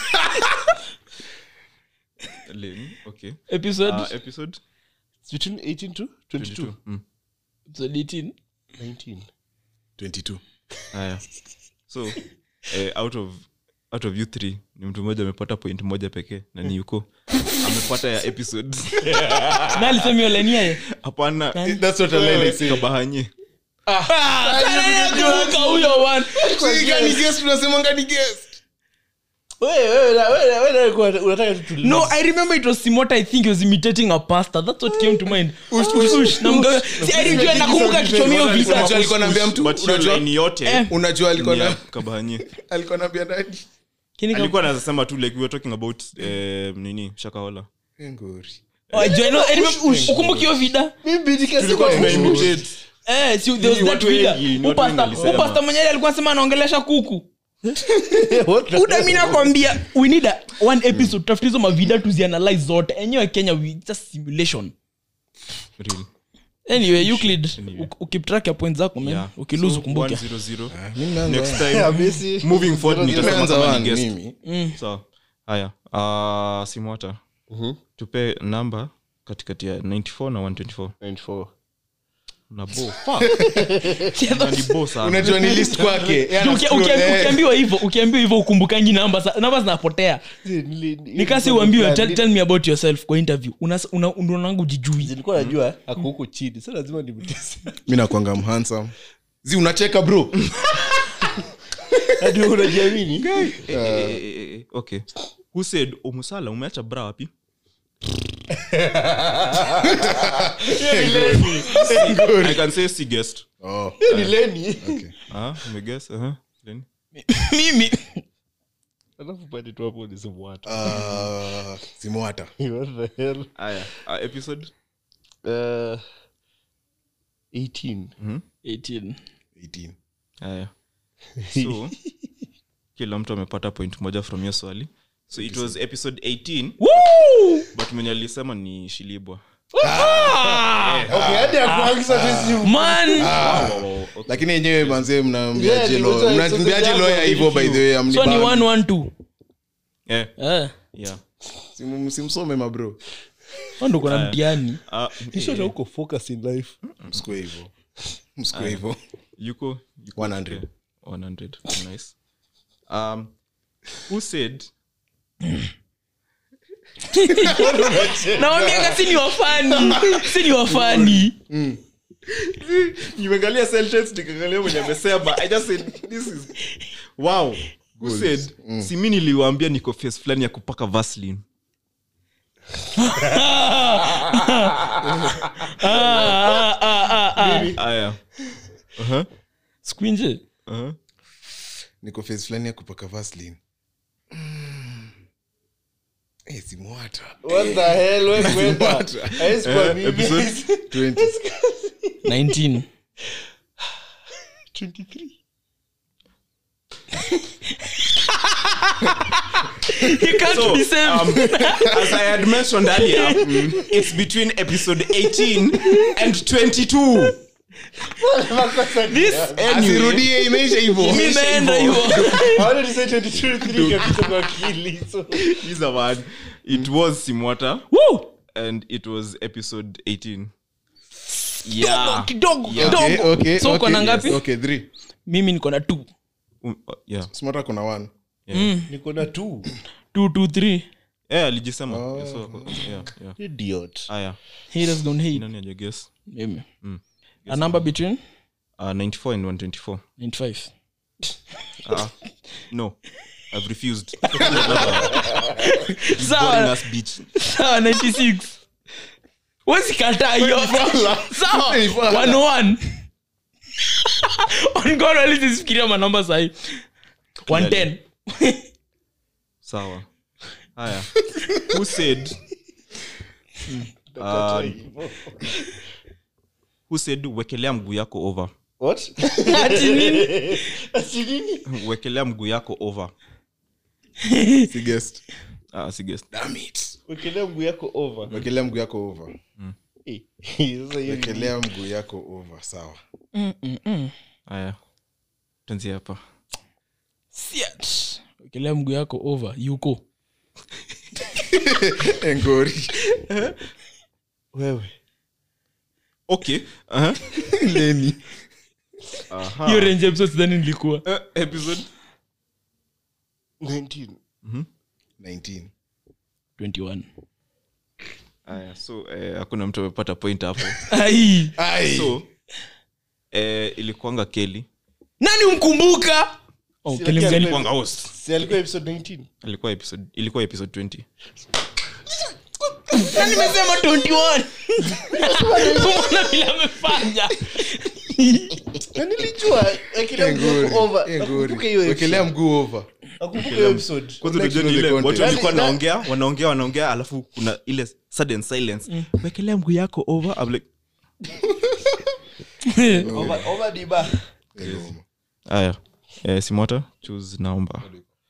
Lane, okay. episode Uh, episode It's between 18 to 22. 22. Mm. episode 18 19. 22 Haya. so eh, out of out of you three ni mtu mmoja amepata point moja pekee na ni yuko amepata ya episode na alisema hiyo line yeye hapana That's what I like saying. kabahanye kumbuka huyo one tunasemanga ni guest Wewe, wewe, na- wewe, na- wewe na ulikuwa unataka tu tu- no i remember it was simota i think he was imitating a pastor that's what came to mind ush ush ush na mgawe si alijua nakumbuka kichomeo visa Unajua alikuwa anaambia mtu but hiyo unajua line yote Eh. unajua alikuwa ni ya na kabahanye alikuwa anaambia nani Kini ka- alikuwa anasema tu like we were talking about eh, nini shakahola Eh, ngori Oh, I know- I remember- ukumbuki hiyo vida Mimi nikasema- tulikuwa tuna imitate Eh, si- there was Ni that watu vida. wengi, ni Huyu watu wengi pastor- walisema. huyu pastor mwenyewe alikuwa sema anaongelesha kuku What the- uda mi nakwambia we need a, one episode tafute hizo mavida tuzianalyze zote enyewe kenya we just simulation Real. anyway euclid Anyway. u- ukip track ya point zako man Yeah. ukiluzu So, kumbuke 100. mimi naanza next one. Yeah, time Messi. moving forward nitasema Nimeanza kama ni one, guest mimi sawa haya uh, simwata tupe namba katikati ya 94 na 124 94. na bo na ni bo sana unajua ni list kwake Yeye ana Uki- scroll, uki- eh. ukiambiwa hivyo ukiambiwa hivyo ukumbukangi namba sa- namba zinapotea nikasi uambiwe tell, tell me about yourself kwa interview Unas- una- unaonanga ujijui nilikuwa najua ako huko chini sa lazima nimtese mi nakwanga mhandsome zi unacheka bro hadi wewe unajiamini Eh, eh, eh, eh, okay who said omusala umeacha bra wapi i can say si guest Oh, Hiyo ni leni okay. ah umeguess uh-huh. Then? mimi alafu pande tu hapo ni simwata Ah, simwata what the hell aya uh, episode uh, 18 18 18 aya so kila mtu amepata point moja from hiyo swali so it was episode 18 Woo! but mwenye alisema ni shilibwa okay hadi akuangisa tu man Wow, wow, okay. lakini yenyewe manzee Yeah, mnambiaje ni lo- wacha- mnambiaje sasa lawyer jambo hivyo by the way so ni amnibambi. 112 Eh, eh yeah. Simu- simsome mabro ndo kuna mtiani Ah, ishota huko focus in life msikue hivyo msikue hivyo yuko yuko 100 okay. 100 nice um who said nawambiaga si ni wafani si ni wafani nimeangalia sentence nikaangalia mwenye amesema i just said this is wow who said si mi niliwaambia niko face fulani ya kupaka vaseline Ah, ah, ah, ah, ah. aya uh-huh. squinje Uh-huh. niko face fulani ya kupaka vaslin Eh, simwata what the hell wewe kwenda haiwezi kuwa mimi episode 20 19 23 you can't So, be saved um, as I had mentioned earlier, it's between episode 18 and 22. this asirudie imeisha hivyo imeenda hivo Hawana ni say 22 3 kabisa kwa akili so These are one. It was Simwata Woo! and it was episode 18. Yeah. kidogo Yeah. Okay, kidogo okay, so uko okay, na ngapi yes, okay, three. mimi niko na two Um, uh, yeah. smata kuna one niko na 2 two two three Yeah, alijisema. Yeah, so, yeah, yeah. idiot Aya. haters gonna hate Nani aje guess? mimi a number between Uh, 94 and 124. 95 Uh, no. I've refused. Boring sawa ass bitch. sawa 96 wesikataa hiyo sawa 101 on god alizisifikiria manamba sahi 110 Sawa. Haya. Who said uh, who said wekelea mguu yako over what ati nini ati nini wekelea mguu yako over si guest uh, si guess. Damn it. wekelea mguu yako over wekelea mguu yako over Eh, sasa hiyo ni- wekelea mguu yako over sawa haya tuanzie hapa Siat. wekelea mguu yako over yuko engori wewe okay uh-huh. leni hiyo range episode sidhani nilikuwa uh, episode 19 19 21 haya so eh, hakuna mtu amepata point hapo ai Ai. so eh, ilikuanga keli nani umkumbuka oh, Si Kelly lakini mgani? alikuwa- Kwanga host. si alikuwa episode 19 ilikuwa episode ilikuwa episode 20 Na nimesema 21 Umeona vile amefanya na nilijua wekelea mguu Engori, yako over engori. nakumbuka hiyo wekelea episode mguu over nakumbuka hiyo episode kwanza Let's unajua ni know the ile watu context. walikuwa Yaani, wanaongea wanaongea wanaongea alafu kuna ile sudden silence wekelea mguu yako over I'm like over over diba Engoma. haya eh, simota choose naomba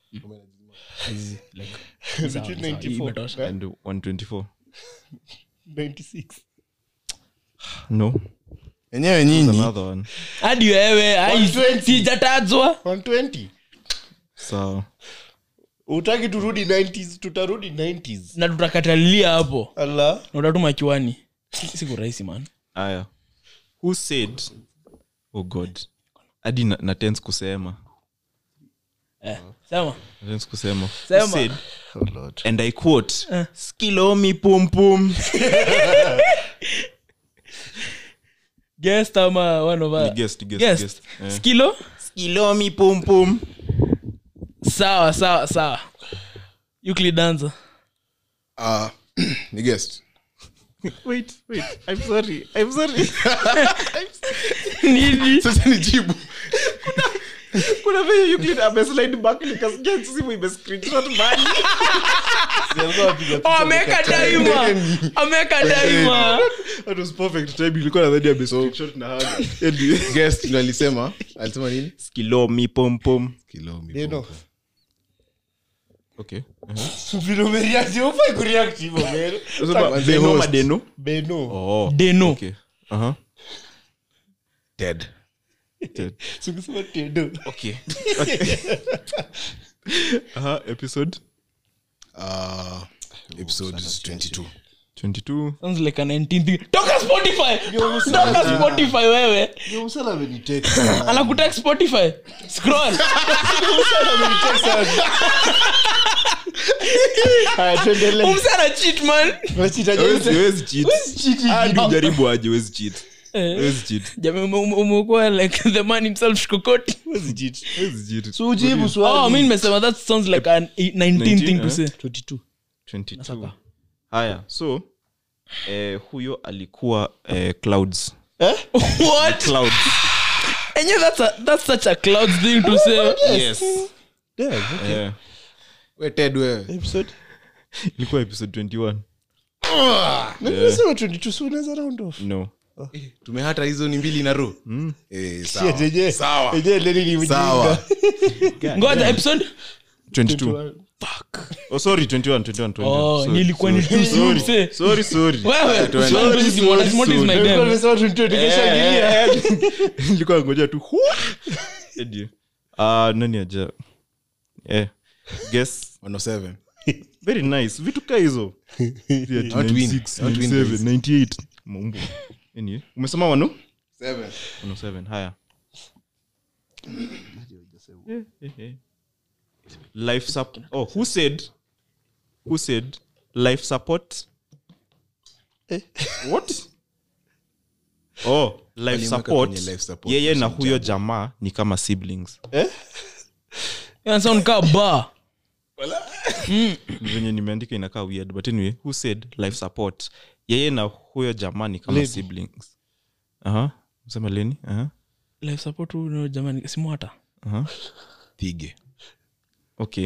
between 94 and 124 96 no enyewe nyinyi another one hadi wewe ai, 120. sijatajwa 120 sawa utaki turudi 90s tutarudi 90s na tutakatalilia hapo ala na utatuma kiwani Si- siku rahisi man haya who said oh god hadi na, na tense kusema eh, sema na tense kusema Sema. who said oh lord and i quote skilomi pum pum guest ama one of Ni our guest, guest, guest guest. Eh. skilo skilomi pum pum sawa sawa sawa Euclid danza Ah, ni guest wait wait i'm sorry i'm sorry nini sasa ni jibu kuna venye Euclid ameslide back nikasikia simu imescreenshot mbali Siambiwa wapiga Oh, picha ameweka wamekata. daima ameweka daima that was perfect time ilikuwa nadhani amescreenshot na haga Anyway. guest ndo alisema alisema nini skilomi pom pom Kilo mi Neno. pompo. okay Vile umereact, hufai kureact hivyo, man. Unasema the Beno host. madeno Beno. oh deno okay uh-huh Dead. Si ukisema tendo. okay uh-huh episode Uh, episode 22 22 sounds like a 19 thing toka spotify toka spotify wewe Yo, msala amenitext. anakutek spotify scroll Haya, tuendelee. umsana cheat man Unachita je? Hawezi- hawezi cheat. cheat hivi? Hadi ujaribu aje huwezi cheat Eh. Huwezi cheat. Jamaa ume- ume- umekuwa like the man himself shkokoti Huwezi cheat. Huwezi cheat. So ujibu oh swali. mi nimesema that sounds like an 19 thing to eh? say 22. 22 haya so eh, huyo alikuwa eh, clouds what clouds enye that's, a, that's such a cloud thing to say yes Damn, okay. eh, we ted wewe Episode. ilikuwa episode 21 Na nimesema 22, so unaweza round off. no tumehata hizo ni mbili na ro eh, sawa. Shit, yenyewe- Sawa. yenyewe Lenny ni mjinga. sawa ngoja episode 22 oh sorry 21 21 21 oh Sorry, nilikuwa ni sorry, too soon to say sorry sorry wewe tuende. sorry, Simona, Simona is my Nilikuwa damn. nimesema 22, nikishangilia. nilikuwa ngoja tu hu- Edi. Ah, nani aja eh guess 107 very nice vitu ka hizo Ati Not win. 96, Not win 97, this. 98 Maumbo. Anyway, umesema wano Seven. 107 haya Eh, eh, eh. life support oh who said who said life support what oh life Walimweka support kwenye life support, yeye na si huyo jamaa ni kama siblings Ina sound kaa bar venye nimeandika inakaa weird but anyway who said life support yeye na huyo jamaa ni kama Leni. siblings aha sema leni aha life support huyu no jamani simwata aha Thige. okay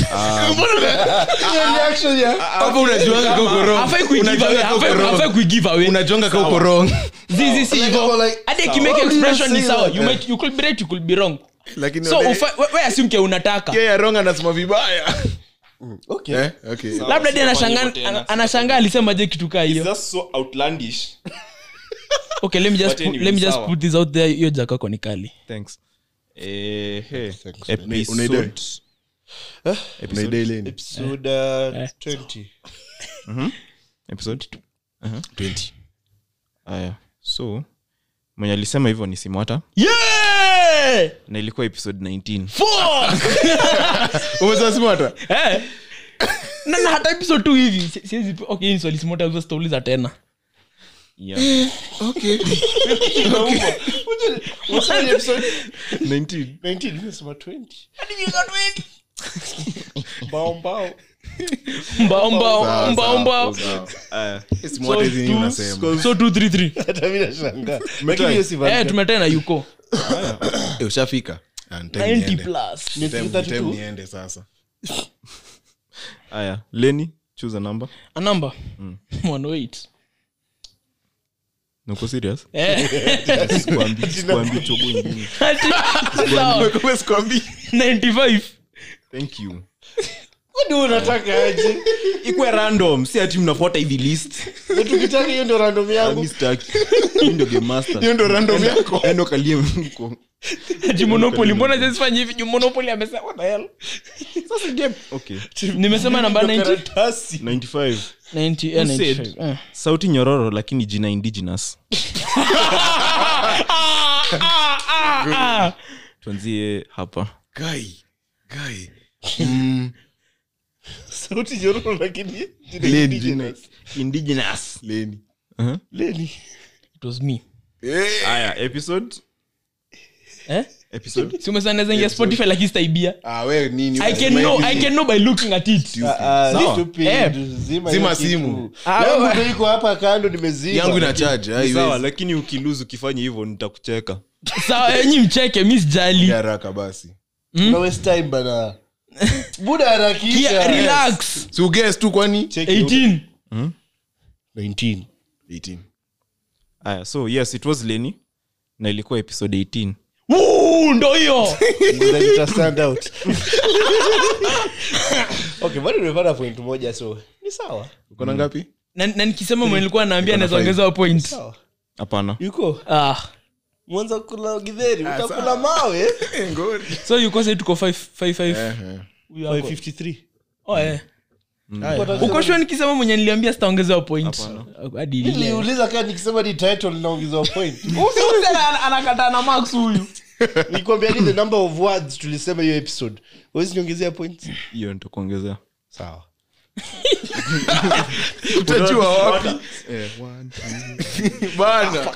Hapo unajuanga ka uko wrong. hafai kuigive away Unajuanga ka uko hafai wrong. hafai kuigive away unajuanga ka uko wrong zizi si hivyo like, hadi akimake sawa. expression ni Say sawa that. you might you could be right you could be wrong lakini so wale- ufa- we- we assume ke unataka yeye ya wrong anasema vibaya Okay. Eh, okay. labda di anashangaa ana- anashangaa alisema je kitu kaa hiyo that's so outlandish okay let me just But put, anyway, let me just sawa. put this out there hiyo jakako ni kali thanks eh hey Thanks, episode Unaidai? episode Unaidai leni? Episode, uh, 20. episode 20. aya so mwenye alisema hivyo ni simwata yeah na ilikuwa episode 19 fuck Umesema simwata? eh na na hata episode 2 hivi si- siwezi okay hii ni swali simota hizo stauliza tena yeah Okay. What's the episode? 19 19, nimesema 20. Mbao, mbao. mbao mbao Sawa, mbao sawa, mbao sawa. aya Simwata hizi nini unasema? so 2 3 3 Hata mimi nashangaa. Lakini hiyo si eh valid. tumetena yuko Eh, ushafika Ah, ni time 90 niende. plus Ni Time- 32. time niende sasa aya leni choose a number a number 108 nuko serious eh sikuambi sikuambi chogo ingine sawa 95 thank you Kwani unataka aje? ikwe random si ati mnafuata hivi list Na tukitaka hiyo ndio random yangu. mi staki mi ndio game master hiyo ndo random yako endo kalie mko ati monopoly mbona zisifanye hivi juu monopoly amesema what the hell sasa game okay nimesema namba Ndio 90 karatasi. 95 90 eh, Who said? 95 eh. sauti nyororo lakini jina indigenous tuanzie hapa Guy. Guy. Mm, Sauti nyororo lakini jina Leni, indigenous. indigenous Leni. Leni. it was me Eh, aya episode eh episode si umesema naweza ingia spotify lakini sitaibia Ah, we nini i can know i can know by looking at it Ah, ah, Sawa. stupid. Eh. Zima Zima hiyo kitu. simu. Ah, Yangu wewe- ndio iko hapa kando nimezima yangu ina charge Ni haiwezi. sawa lakini ukiluzu ukifanya hivyo nitakucheka sawa enyi mcheke mi sijali Ya haraka basi Una waste time bana buda Kia, harakisha relax si uguess tu kwani Check it out. 18 19 18 aya so yes it was leni na ilikuwa episode 18 Woo, ndo hiyo Then ita stand out okay bado nimepata point moja so ni sawa uko na ngapi na, na nikisema mwenye nilikuwa naambia na naweza five. ongezewa point sawa hapana yuko ah. mwanza kula gidheri utakula mawe so yuko sai tuko 555 Eh, eh. Huyu ako- 553 Oh, eh. Kwa uko shua nikisema mwenye niliambia sitaongezewa point hadi ile. niliuliza kaa nikisema ni title naongezwa point Usi- ana- anakataa na max huyu nikwambia ni the number of words tulisema hiyo episode wezi niongezea points hiyo nitakuongezea sawa utajua wapi bana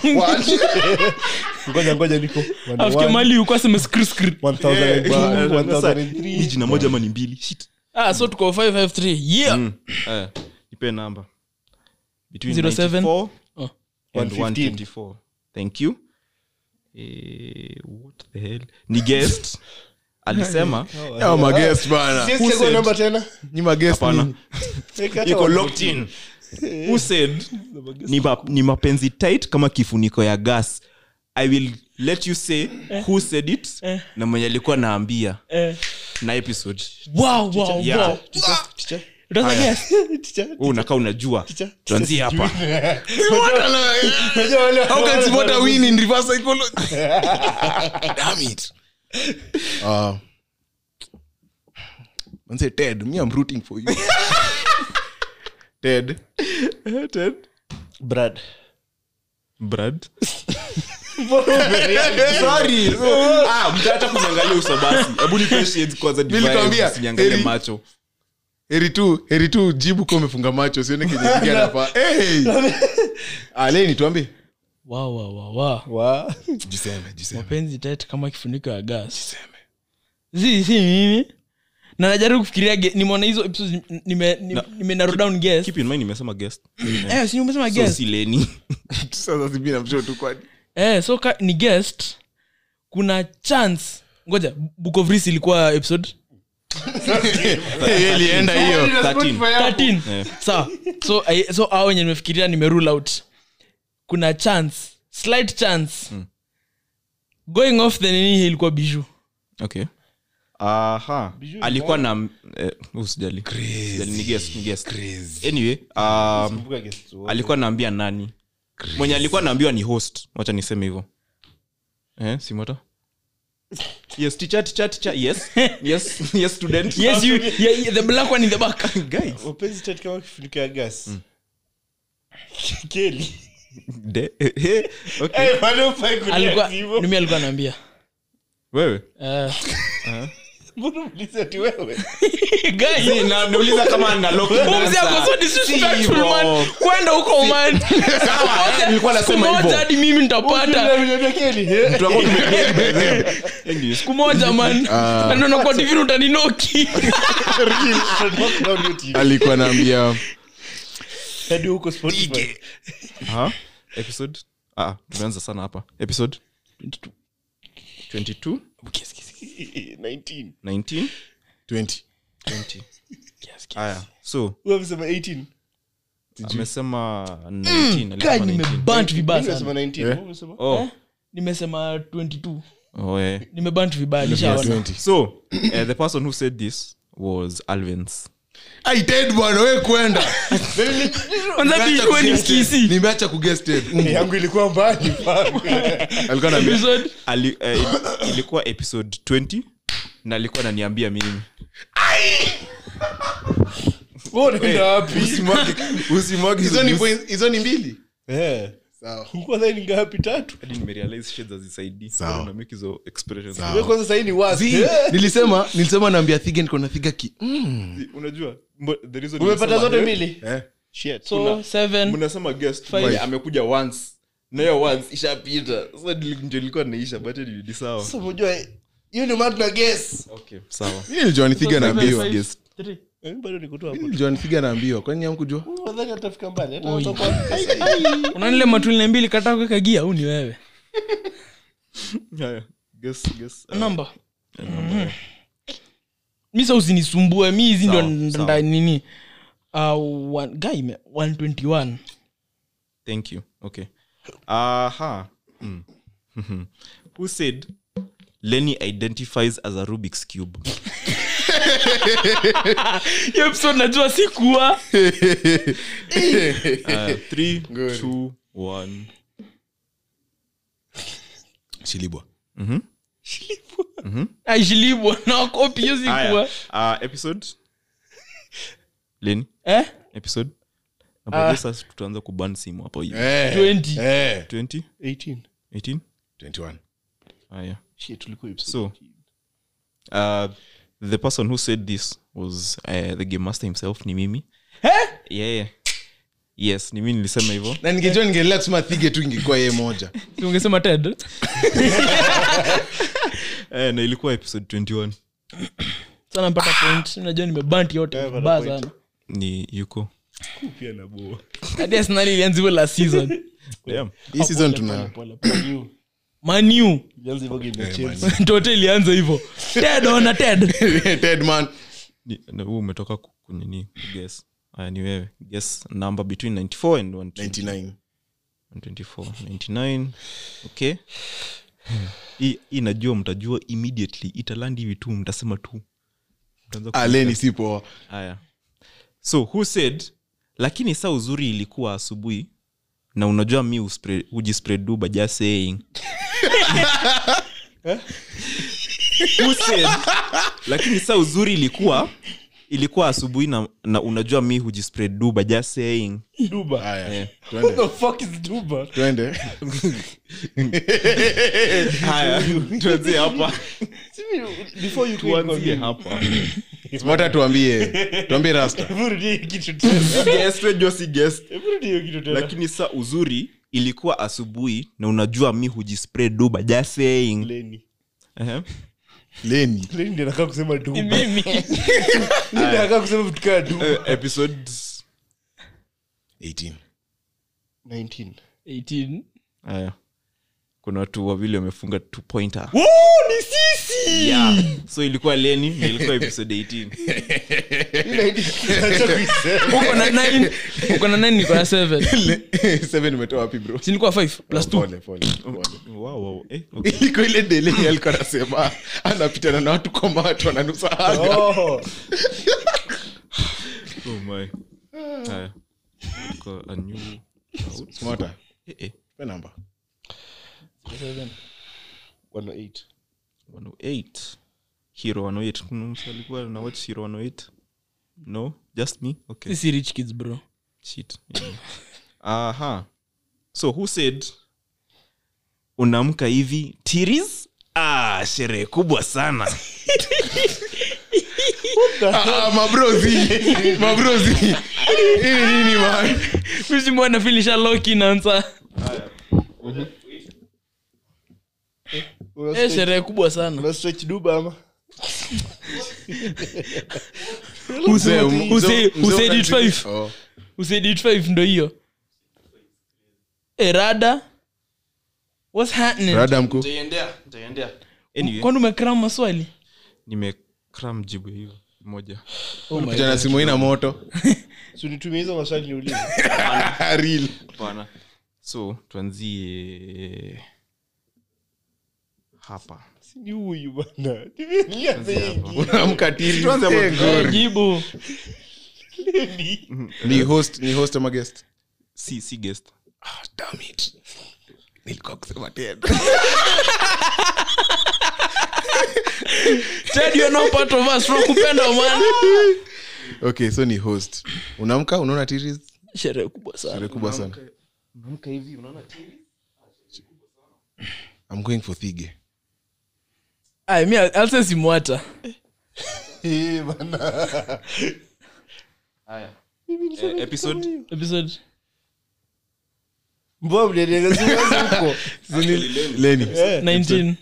ngoja ngoja niko afike mali yuko aseme skr skr 1002, Sasa, 1003. ni jina moja ama ni mbili Shit. ah, so tuko 553 yeah Mm. Eh, nipe namba between 07. 94 Oh. and 115. 124 thank you eh, what the hell ni guest alisema ya magest bana Siwezi chagua namba tena ni magest Hapana. nini? Weka hata iko one locked in who said ni, ma, ni mapenzi tight kama kifuniko ya gas i will let you say who said it na mwenye alikuwa naambia Eh. na episode wow wow Yeah. wow Teacher, teacher, Utaweza guess? teacher, Wewe unakaa unajua teacher. tuanzie hapa Unajua wale- How can Simota win in reverse psychology? Damn it. Uh, manze, Ted, me, I'm rooting for you. Ted. Brad. brad Sorry. ah mtaacha kuniangalia uso basi hebu nipe shades kwanza Mimi nilikwambia, usiniangalie heri- macho heri tu heri tu jibu kwa umefunga macho sione kenye piga nafaa hey! ah, leni tuambie wow wow wow wow Wa- jiseme jiseme mapenzi tet kama kifuniko ya gas si si mimi na najaribu kufikiria ge- nimeona hizo episodes nime nime, nime narrow down guess keep in mind nimesema guest eh si umesema so guess si leni sasa sibi namsho tu kwani eh so ka, ni guest kuna chance ngoja book of Reese ilikuwa episode Hey, ilienda hiyo 13 13 Eh. sawa so I- so au wenye nimefikiria nimerule out kuna chance slight chance going off the nini ilikuwa biju okay aha alikuwa na eh, usijali Usijali, ni guest ni guest anyway um, Kumbuka guest wote. alikuwa naambia nani mwenye alikuwa naambiwa ni host wacha niseme hivyo eh, simota yes teacher teacher teacher yes yes yes student yes you yeah, yeah, the black one in the back guys Mapenzi tatu kama kifuniko ya gas Kelly. de eh, okay Eh, bado hufai kulia alikuwa hivyo. nimi alikuwa naambia wewe Eh, Mbona uliza ati wewe guys Si, na nauliza kama na lock in Mumzi answer. ako so disrespectful, Si hivyo. man. kwenda huko man eh, nilikuwa nasema Siku moja hivyo. hadi mimi nitapata Unaniambia Kelly, eh? Tutakuwa tumepia by then. Anyway, siku moja man Na ndio nakuwa TV utaninoki Knock down your TV. alikuwa naambia Hadi huko Spotify. aha. episode ah tumeanza sana hapa episode 22 19. 19 20 20 haya so Wewe umesema 18. amesema 19 Guy, alisema 19 nimebant vibaya Mimi sana nimesema 19. Wewe umesema? oh nimesema 22 oh eh nimebant vibaya nishaona 20 so uh, the person who said this was alvins ai ted bwana we kwenda kwanza bishwe ni mkisi nimeacha kuguess ted Mm. yangu ilikuwa mbali fuck. alikuwa naambia episode Ali, eh, il- ilikuwa episode 20 na alikuwa ananiambia mimi Wewe unaenda wapi? usimwage hizo ni points- hizo ni mbili Eh. sawa Ulikuwa dhani ngapi tatu hadi nimerealize shades hazisaidii Sawa. Bado na make hizo expressions Sawa. Wewe kwanza sahii ni worst. Zi, Eh. nilisema nilisema naambia thiga niko na thiga ki mm. unajua mbo- the reason umepata nimesema, zote eh, mbili eh. Shit. so seven mnasema guest Five. mwenye amekuja once nayo once ishapita sasa nili- ndio ilikuwa naisha but anyway, ni sawa Sasa unajua hiyo ni mad na guess okay sawa Mimi nilijua Nithiga naambiwa Guess. Three. Eh, bado niko tu Mimi hapo nilijua Nithiga naambiwa kwani hamkujua nadhani atafika mbali hata Oi. utakuwa unanile matulina mbili kata kuweka gia au ni wewe Haya, guess, guess. Uh, namba mi sa usinisumbue mi hizi ndo Sawa, nda- sawa. nini uh, one, guy me 121 thank you okay aha mm. who said lenny identifies as a rubik's cube hiyo episode najua sikuwa uh, three two one shilibwa aishilibwa na kopi hiyo sikuwa Haya, uh, episode lenny eh? episode Nabaje sasa tutaanza kuban simu hapo hivi Eh, 20 eh. 20 18 18 21 haya shit tulikuwa episode so uh, the person who said this was uh, the game master himself ni mimi yeah, yeah. yes ni mimi nilisema hivyo na ningejua ningeendelea kusema thige tu ingekuwa yeye moja Si ungesema ted eh, na ilikuwa episode 21 sana mpata point najua nimebanti yote Yeah, vibaya mpata point. sana ni yuko pia na boa hadi arsenali ilianza hivyo last season Damn. hii season tuna pole pole you manu ilianza hivyo game ya Chelsea tote ilianza hivyo ted ona ted Ted man Ni- na huu umetoka ku- kunini guess haya ni wewe guess number between 94 and 120 99 124 99 okay hii hii najua mtajua immediately italandi hivi tu mtasema tu Mtaanza ku- aleni si poa haya so who said lakini saa uzuri ilikuwa asubuhi na unajua mi uspre- hujispread by just saying who said lakini saa uzuri ilikuwa ilikuwa asubuhi na, na unajua mi hujispread by just saying duba haya Eh. what twende the fuck is duba twende haya tuanzie hapa before you tuanzie hapa smata tuambie tuambie rasta hebu rudia hiyo kitu tena Guess, tunajua si guess. hebu rudia hiyo kitu tena lakini saa uzuri ilikuwa asubuhi na unajua mi hujispread by just saying Lenny Ehe. leni Lenny ndiye anakaa kusema duba mimi Lenny anakaa kusema vitu kaa duba Eh, episode 18 19 18 haya kuna watu wawili wamefunga two pointer Woo, ni sisi yeah. so ilikuwa leni na ilikuwa episode 18 Acha kuisema. uko na 9 uko na 9 niko na 7 seven umetoa wapi bro si nilikuwa 5 plus 2 Pole, pole, pole. wow, wow. Eh, okay. iko ile deleni alikuwa anasema anapitana na watu kwamba watu wananusa haga Oh. oh my haya Iko a new out. smata Eh, eh. pe namba 108 108 hero 108 kuna mtu alikuwa na watch hero 108 no just me okay sisi rich kids bro shit yeah. aha so who said unaamka hivi tiris ah sherehe kubwa sana Ah, mabrozi mabrozi hii ni nini man misi mwana filisha loki nansa Una eh stretch- sherehe kubwa sana una stretch duba ama Mzee, Who mzee- say- who mzee said it wakati- five? Oh. usaid it 5 ndo hiyo erada what's happening rada mkuu anyway kwani umekram maswali nimekram jibu hiyo moja kijana simu hii na moto Si unitumie hizo maswali niulize Real. hapana so tuanzie hapa Si ni huyu bana nianze hiki unaamka tiri Tuanze hapo. Eh, glory. jibu ni host ni host ama guest si si guest ah, damn it nilikuwa kusema tena ted you're not part of us tunakupenda man okay so ni host unaamka unaona tiris sherehe kubwa sana Sherehe kubwa sana i'm going for thige ay mi I'll say simwata Eh, bana eh, episode episode mbona mliendeleza huko leni Eh, 19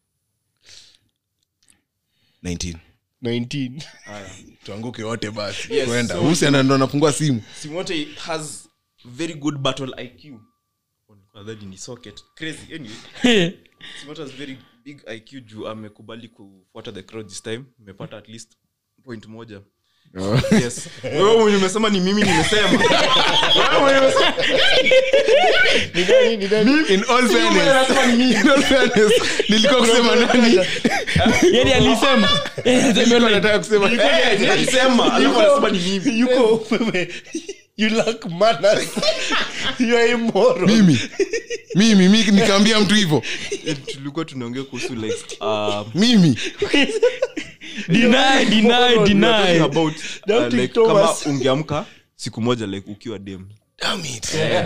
19 19 tuanguke wote basi Yes, kwenda so- husiana ndo anafungua simu simote has very good battle iq That ni socket crazy anyway simote has very big iq juu amekubali kufuata the crowd this time umepata at least point moja yes wewe mwenye umesema ni mimi nimesema Wewe mwenye umesema- ni nani ni nani in all fairness in all fairness nilikuwa kusema nani yani alisema Eh, Nilikuwa nataka kusema Eh, ni alisema alafu anasema ni mimi yuko wewe you lack manners you are immoral mimi mimi mi nikaambia mtu hivyo Eh, tulikuwa tunaongea kuhusu like um, mimi deny deny we are talking deny about uh, Doubting like kama Thomas. ungeamka siku moja like ukiwa dem Damn it.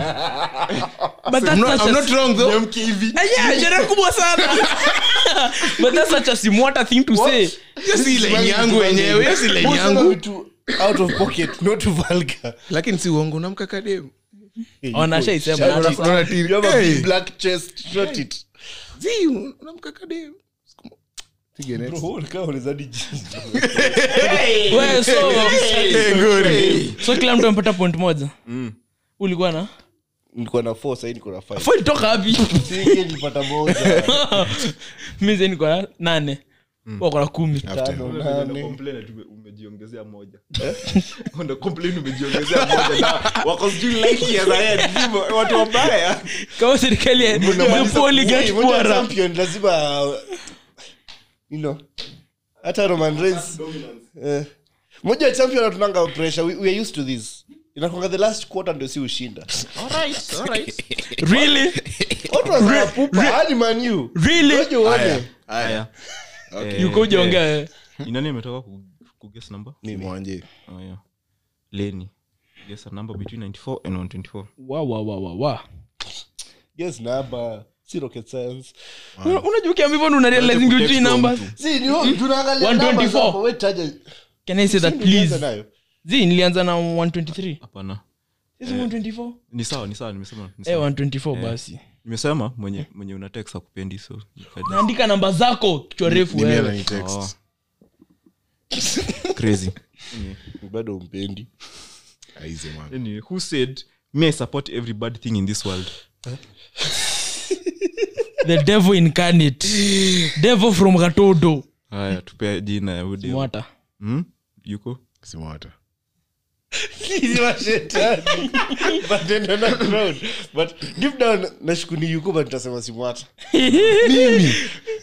but that's I'm not, such I'm a not wrong though Niamke hivi Ah, yeah, sherehe kubwa sana but that's such a simwata thing to say hiyo si line yangu wenyewe hiyo si line Mbona yangu vitu out of pocket not vulgar lakini si uongo namka kademu Wanashaisema. Shut Unaona- it. unaona tiri. You have a Hey. big black chest shut it Zi, unamka kademu Pige next. Bro, kama unawezadi jinsi. Wewe, so Hey, good. so kila mtu amepata point moja ulikuwa na nilikuwa na four sahii niko na five Fo ilitoka wapi Si, hiyo nilipata moja mi sasa niko na nane wako na kumi tano Una nane complain ati ume- umejiongezea moja Una complain umejiongezea moja na wako sijui like years ahead Hivyo, watu wabaya kama serikali ya- Mnamaliza the poorly get Hey, moja ya poorer. champion lazima you know hata roman reigns eh, moja ya champion atunanga pressure we, we are used to this inakwanga the last quarter ndio si ushinda really watu wanapupa hadi man you really Ngoja uone Aya. haya yuko ujaongea eh. inani ametoka ku- kuguess number Mwanje. oh, yeah. leni guess a number between 94 and 124 wa wa wa wa wa yes namba si rocket science Una- unajua ukiambiwa una realizing you three numbers si ni tunaangalia numbers 124. hapo, we taja can i say that Ndio nianza please nayo. zi nilianza na 123 hapana Is it 124 ni sawa ni sawa nimesema ni eh sawa. 124 basi nimesema mwenye mwenye una text akupendi so nikaja- naandika namba zako kichwa refu Ni mimi wewe ananitext. Oh. crazy bado umpendi Aize, man. anyway, who said me i support every bad thing in this world the devil incarnate devil from katodo haya tupea jina ya huyu demu. mwata hmm? yuko Simwata. Ni mashetani. But then they're not proud. But deep down nashukuni yuko but nitasema simwata mimi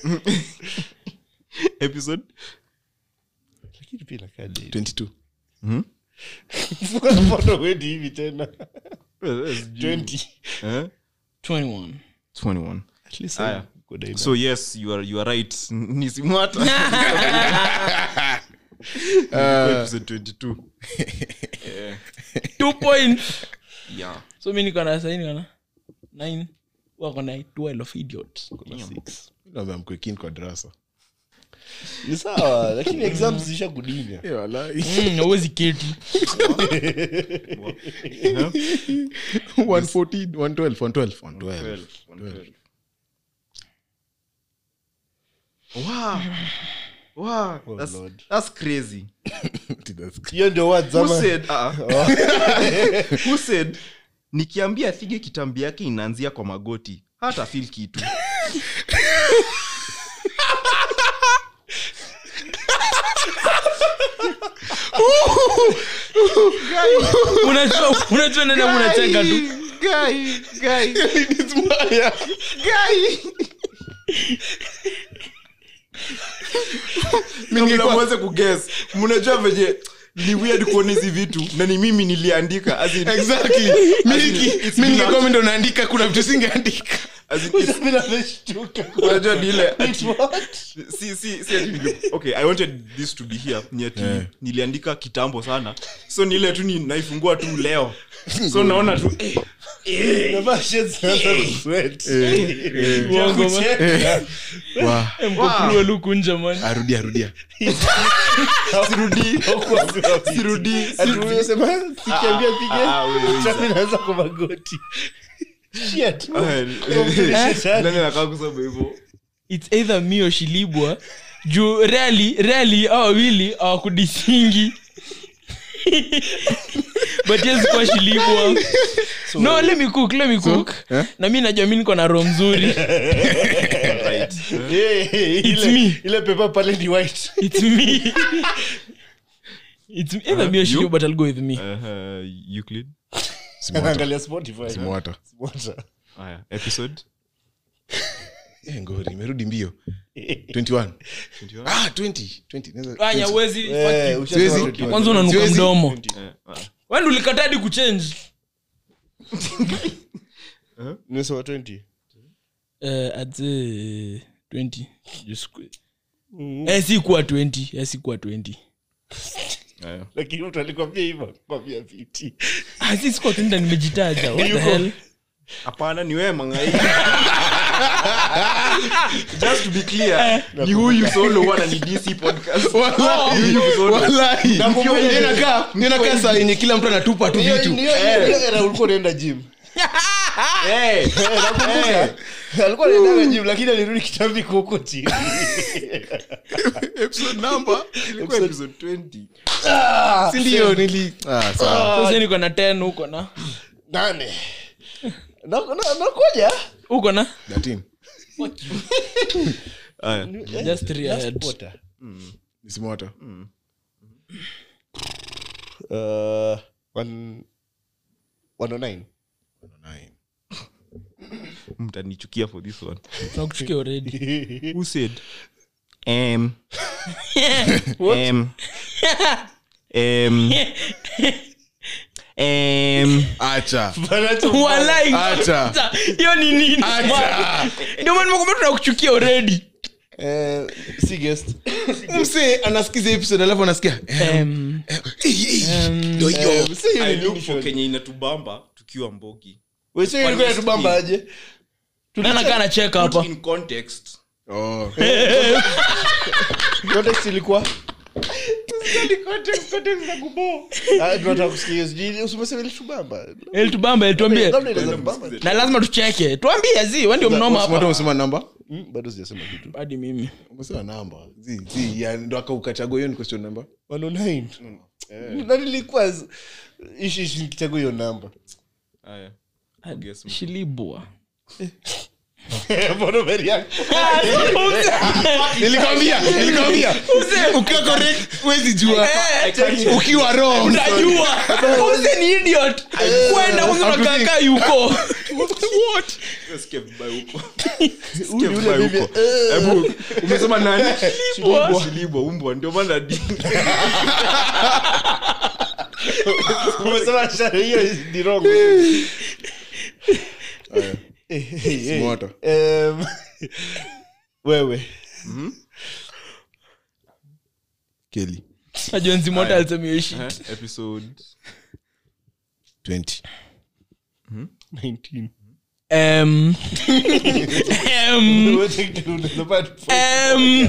episode lakini pia inakaa dead. 22 Funga mkono wendi hivi tena Eh, eh, sijui. 20 Eh? 21 21 At least Aya. I go down. so yes you are, you are right ni simwata episode 22 two points yeah so mi niko na sahi niko na 9 wako na 12 of idiots Kuna six. Naambia mkwe keen kwa darasa ni sawa lakini exams zisha kudinya Eh, walai. Mm, hauwezi keti 114, 112, 112, 112. 12. Wow. Wow, Oh, that's, Lord. that's crazy. That's- hiyo ndio words Who ama said, uh, who said nikiambia thige kitambi yake inaanzia kwa magoti hata fil kitu unajua unajua nani unacheka tu Guy, guy, guy. Kabla muanze kuguess, mnajua venye ni weird kuona hizi vitu na ni mimi niliandika as in- Exactly. Mi As in, niki- it's mi been ningekuwa a- mi ndo naandika kuna vitu singeandika as in, it's- Mimi nimeshtuka. unajua ni ile Wait, what? si si si ati nili- okay i wanted this to be here ni ati niliandika kitambo sana so ni ile tu ni naifungua tu leo so naona tu eh, Navaa shades naanza kusweat. Uongo, man. Kucheka. Wa, mkopulwe luku nje man arudia arudia sirudi sirudi Ati umesema sikiambia ah, ah, pige wewe, chami naanza kwa magoti Shit. nani anakaa kusema hivyo its either me or shilibwa juu rali rali au wawili awakudisingi but yes kuwa shilibwa no let me cook let me cook eh? na mi najua mi niko na roho mzuri right Eh, eh, It's ile- me. ile pepa pale ni white it's me it's me. either me or shilibwa but i'll go with me uh, Euclid Simwata. angalia spotify Simwata. Simwata. haya episode Eh, ngori imerudi mbio 21 ah 20 20 naweza- anya 20. uwezi Eh, fuck ushasema Siwezi. 21. kwanza unanuka Siwezi. mdomo Eh, ah. wende ulikatadi kuchange nimesema 20 uh, ate 20 Just qu- eh, si kuwa 20 eh, si kuwa 20 Haya. lakini mtu alikwambia hivyo kwambia 50 ah, si sikuwa 20 na nimejitaja what the hell hapana ni wewe mangai just to be clear ni huyu solo wana ni dc podcast Wallahi, wallahi. Ndio inakaa- ndio inakaa saa yenye kila mtu anatupa tu Hiyo- vitu hiyo- hiyo era ulikuwa unaenda gym Eh, Eh, nakumbuka. alikuwa anaenda gym lakini alirudi kitambi huko chini episode number ilikuwa episode 20 si ndio nili ah sawa sasa niko na 10 huko na nane Na- na- nakuja huko na 13 haya just three Last ahead. quarter. nisimwata Uh, one- 109. mtanichukia for this one tunakuchukia already who said um um um um acha Walai. Acha. Acha. hiyo ni nini Acha. ndio maana nimekwambia tunakuchukia already Eh, si guest. mse anasikiza episode alafu anasikia eh, um, eh, eh, eh, ndio hiyo Eh, si hiyo i ni look nini for show? kenye inatubamba tukiwa mbogi We, si hiyo ilikuwa inatubamba aje nani kaa nacheka hapa Put in context oh context ilikuwa Ah, tunataka kusikia hiyo, sijui, usimesema ilitubamba. elitubamba elituambie Labda inaweza kubamba. na lazima tucheke tuambie zi we ndio mnoma Simwata hapa umesema namba Mm, bado sijasema kitu hadi mimi umesema namba zi zi ya ndo akaukachagua hiyo ni question number 109. Na nilikuwa z- ishi ishi nikichagua hiyo namba haya shilibwa Mbona umereact? nilikwambia nilikwambia ukiwa correct huwezi jua ukiwa wrong unajua use ni idiot kwenda kwanza unakaa yuko what Sikia vibaya huko Huyu Sikia ni vibaya yule bibi, huko eh, hebu umesema nani Shilibwa. shilibwa umbwa ndio maana di umesema shari, hiyo ni wrong. Aya, Eh, eh, eh. Simwata. Em, wewe Kelly najua nzimota alisema hiyo shit Eh, episode 20 19. um, um, Wote kitu unaweza pata tu- um,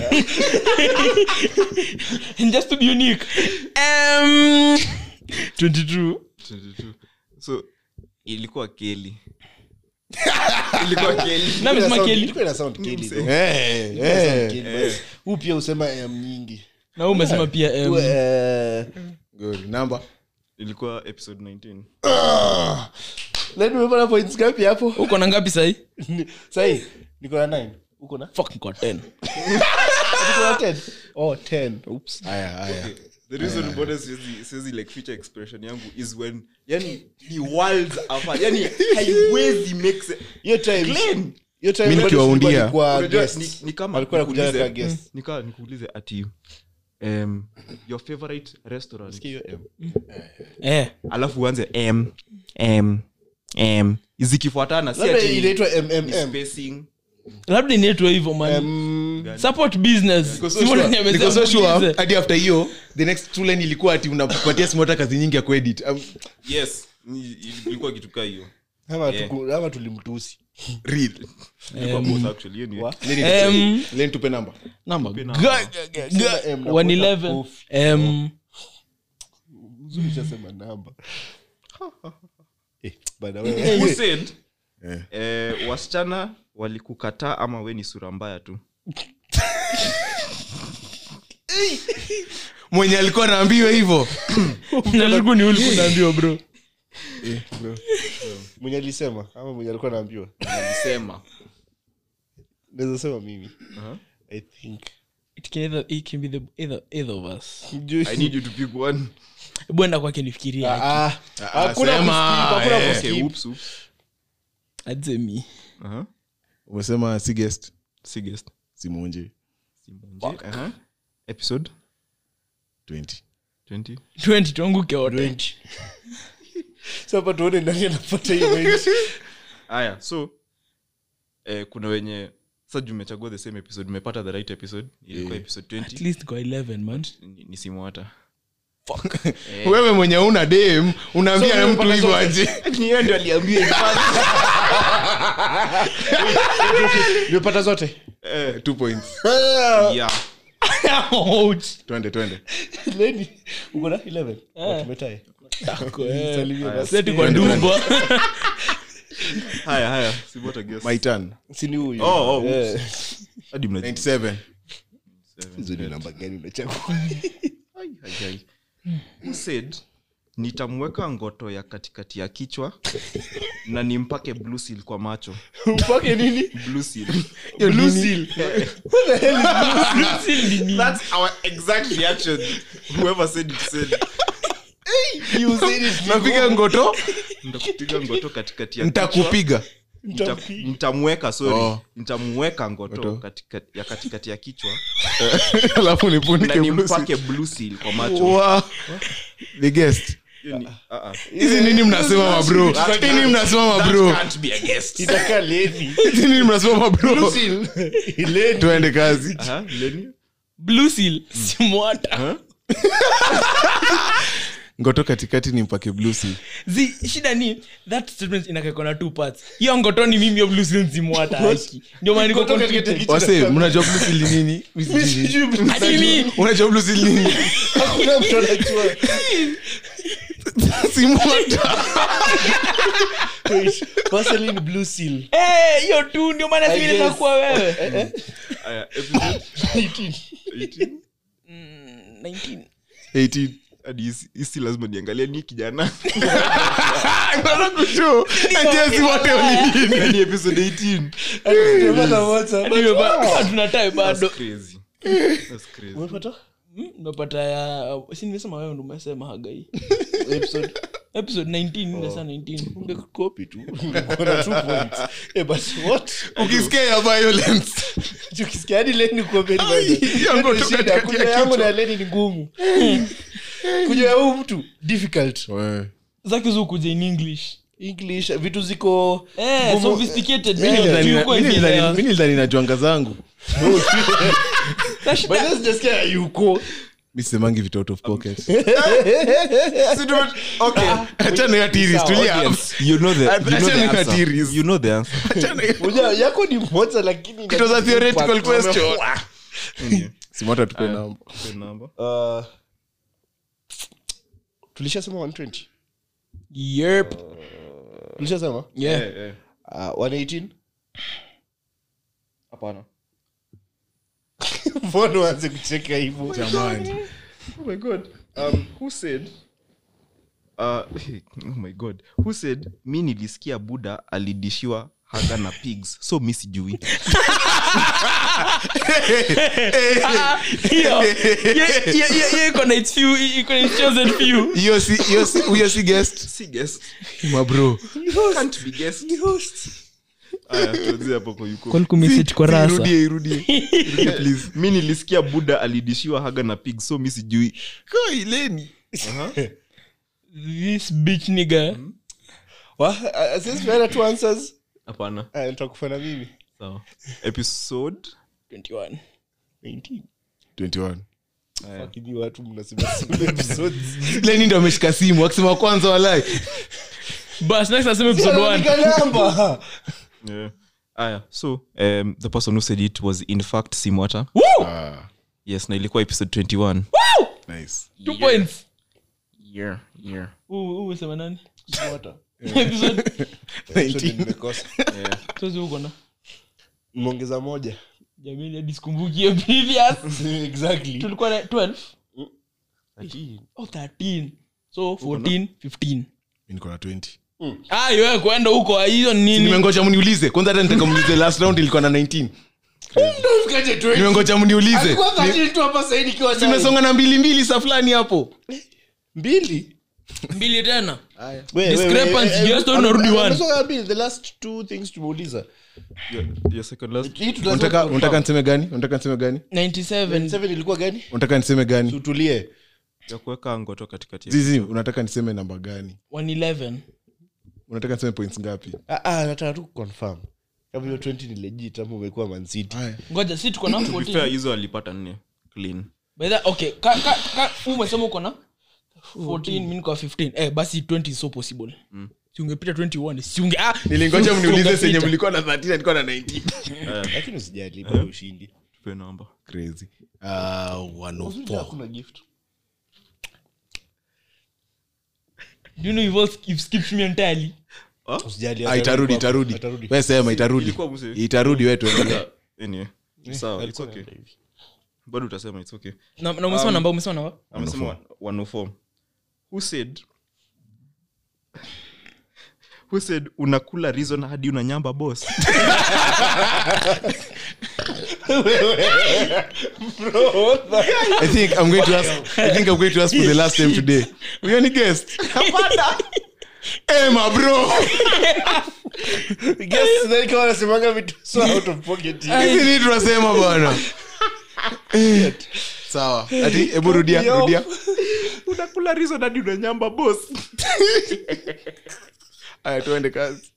just to be unique um, 22 22 so ilikuwa keli ilikuwa keli na amesema Sound- keli ilikuwa ina sound keli though. eh Ilikuwa ina sound eh keli, but huu pia usema em nyingi na huu umesema pia Huu, um, eh, good number ilikuwa episode 19 Nani umepata points ngapi hapo uko na ngapi sahi sahi niko na 9 uko na fuck niko 10 Niko na 10 oh 10 oops haya haya the reason mbona siwezi siwezi like feature expression yangu is when yani ni worlds apart yani haiwezi make sense hiyo time Glenn! hiyo time Mimi bado nikiwaundia. Silva alikuwa Unajua, guest. ni, ni kama alikuwa anakuja nikuulize- kama guest nika nikuulize ati um, your favorite restaurant Sikia hiyo M. eh alafu uanze m m m zikifuatana si labda ati inaitwa ni mmm spacing labda inaitwa hivyo man Mm, support business Niko so Simona sure- amesema niko so sure, muulize. hadi after hiyo the next two line ilikuwa ati unapatia simota kazi nyingi ya kuedit Um, yes ni- ilikuwa kitu kaa hiyo ama Yeah. tuku- ama tulimtusi real ilikuwa both actually hiyo ni Wa? Um, len tupe namba number Tupe Ga- number. ga- ga- Sema ga- M na 111 kuweka kofi. um, Uzuri ushasema namba Eh, bana who wewe. said Eh. eh, wasichana walikukataa ama we ni sura mbaya tu mwenye alikuwa naambiwa hivyo nashukuru ni ulikuwa unaambiwa bro mwenye alisema ama mwenye alikuwa naambiwa alisema naweza sema mimi Uh-huh. i think it can either, it can be the either, either of us i need you to pick one bwenda kwake nifikiria Ah, ah. Hakuna sema, kuskip, hakuna eh. kuskip. okay, oops, oops. adze mi Uh-huh. umesema si guest si guest simunje Simonje. Uh-huh. episode 20 20 20 tuanguke wote Twenty. So hapa tuone nani anapata hiyo point. haya so eh, kuna wenye sa juu umechagua the same episode umepata the right episode ilikuwa episode at 20 least kwa 11 man ni, ni simu hata wewe mwenye una dem unaambia na mtu hivyo aje niyo ndio aliambia nimepata zote two points yeah Ouch. twende twende leni uko na 11 Oh, tumetae Salimia basi. Seti kwa ndumba haya haya simu hata guess my turn Si ni huyu Oh, oh, Eh. hadi mnajua 97 hizo ni namba gani unachagua Ai, ai, ai. Who said nitamweka ngoto ya katikati ya kichwa na nimpake blue seal kwa macho mpake nini blue seal blue seal that's our exact reaction whoever said it said you said it napiga ngoto nitakupiga ngoto katikati ya kichwa. ntakupiga Nita- nitamweka sorry Oh. nitamweka ngoto Ngoto. katika, ya katikati ya kichwa alafu na nipunike nimpake blue seal kwa macho Wow. the guest Hiyo ni- ah, ah. hizi nini mnasema mabro nini mnasema mabro Can't be a guest. itakaa leni hizi nini mnasema mabro blue seal leni tuende kazi Aha, Lenny? blue seal simwata ngoto katikati ni mpake blusi zi shida ni that statement inakakona two parts hiyo ngotoni mimi yo blue seal simwata haki ndio maana niko Ngoto katikati ya conflicted kichwa. wase mnajua blusi ni nini Mi sijui. Sijui blue seal. Hadi mi unajua blusi ni nini Hakuna mtu anajua simwata Wait, Vaseline blue seal Eh, hiyo tu ndio maana I si inaweza guess. kuwa wewe Aya, episode 18. Mm, 19 18 Hadi hisi- hisi lazima niangalia ni kijana Nataka kushow. Ati si wote waliini. Hadi episode 18 Tumepata moja. Hadi umeba- hatuna time bado That's crazy. That's crazy. Umepata? Mm, umepata ya si nimesema wewe ndo umesema hagai Episode. episode 19 nimesema 19 Ungecopy tu. Uko na two points. Eh, but what? ukisikia ya violence Ukisikia hadi Lenny kuwa very violent. yangu Hiyo ndio tu shida. katikati Kunywa ya yangu kichwa. na Lenny ni ngumu kunywa ya huyu mtu difficult zake zukuja in english english vitu ziko eh, ngumu. sophisticated Mi nilidhani- Kiuko mi hivi nilidhani- ya- mi nilidhani na jwanga zangu na shida- By the way, sijasikia yuko mi sisemangi vitu out of pocket Okay. achana ya tiris tulia Audience, you know the- you know Achana the na answer. theories. You know the answer. Unajua, yako ni moja lakini It was a theoretical question. Ndio. simota tupe namba Kwa namba. Uh, tulishasema 120 Yep. tulishasema Yeah. Eh, eh. uh, 118 Hapana. mbona uanze kucheka hivyo jamani Oh my god. Um, who said uh, oh my god who said mi nilisikia buda alidishiwa haga na pigs so mi sijui Hiyo- hiyo- hiyo- hiyo- hiyo iko na its few- iko na its chosen few. hiyo si hiyo si huyo si guest si guest mabro can't be guest aya tuanzie hapo kwa yuko Kwa kumessage kwa rasa. irudie irudie Irudie, please mi nilisikia buda alidishiwa haga na pigs so mi sijui Koi, Lenny. This bitch nigga. Wa- uh, since we had two answers hapana uh, nitakufana mimi sawa episode 21. 19 21 Fucking you watu mnasema same episodes Lenny ndo ameshika simu akisema kwanza walai Bas, next aseme episode one. Anaandika namba yeah. aya so um, the person who said it was in fact simwata Woo! yes na ilikuwa episode 21 nice Two points. yeah, yeah. Huu- huu umesema nani? Water. Episode- Episode nimekosa Yeah. Tuzi uko na mmeongeza moja jamini hadi sikumbuki hiyo previous exactly tulikuwa na 12 Ati, oh 13 so 14 15 Mi niko na 20 ah wewe kwenda huko hiyo ni nini nimengoja mniulize kwanza hata nitaka mniulize last round ilikuwa na 19 Fikaje 20? nimengoja mniulize Kwa 13 tu hapa sasa hivi nikiwa ndani. tumesonga na mbili mbili sa fulani hapo mbili mbili tena We- we- we- Discrepancy, eh, eh, just don't ame- narudi ame- one. amesonga mbili the last two things tumeuliza Your, your second last. Hii tunasema unataka confirm. unataka niseme gani unataka niseme gani 97 Seven ilikuwa gani unataka niseme gani tutulie ya kuweka ngoto katikati ya- zizi unataka niseme namba gani 111 unataka niseme points ngapi Ah, ah, nataka tu confirm kama hiyo 20 ni legit ama umekuwa Man City. haya ngoja si tuko na To be 14 fair, hizo alipata nne clean by the okay ka ka ka umesema uko na 14 mimi niko 15 eh basi 20 is so possible si ungepita 21 si unge ah nilingoja mniulize ungepita. senye mlikuwa na 13 nilikuwa na 19 lakini usijali bado ushindi tupe namba crazy uh, 104 hakuna gift do you know you've, all, you've skipped me entirely usijali Ah, itarudi hapo. itarudi Atarudi. we sema itarudi ilikuwa mse- itarudi we tuendelee anyway sawa it's Alikuwa okay anaenda hivi. bado utasema it's okay na na umesema namba umesema namba amesema 104 who said who said unakula reason hadi unanyamba boss I think I'm going to ask. I think I'm going to ask for the last time today. We only guest. hey, my bro. Guess, then kama wanasemanga vitu so out of pocket Hivi ni tunasema bwana. Eh, Sawa. Ati hebu rudia, rudia. unakula reason hadi unanyamba boss Aya tuende kazi.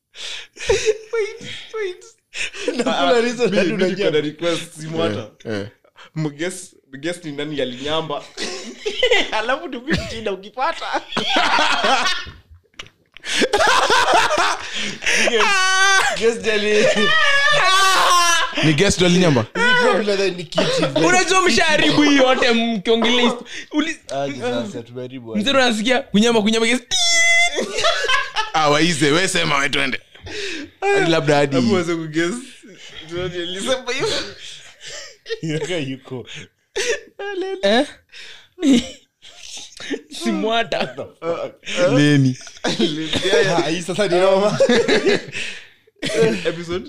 Nakula reason hadi unajua. request simu hata Eh. mguess mguess ni nani alinyamba alafu tupichina ukipata Guess jali. Ni guest ndo alinyamba? Probably nadhani ni kiti. unajua mshaharibu hii yote mkiongelea histo- uli- Aje sasa, tumeharibu aje. mzee unasikia kunyama kunyama yes. Ah, waize, we sema we twende. Hadi labda hadi. uweze kuguess nani alisema hivyo Yaka yuko. eh simwata Leni. Ah, hii sasa ni noma. episode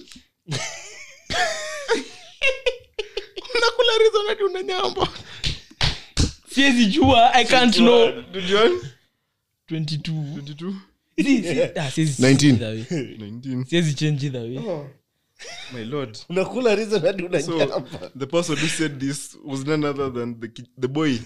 Unakula reason hadi unanyamba. siwezi jua i can't know John 22 22 Si- si- ah, siwezi 19. change either way. 19 siwezi change either way my lord unakula reason hadi so unanyamba. the person who said this was none other than the ki- the boy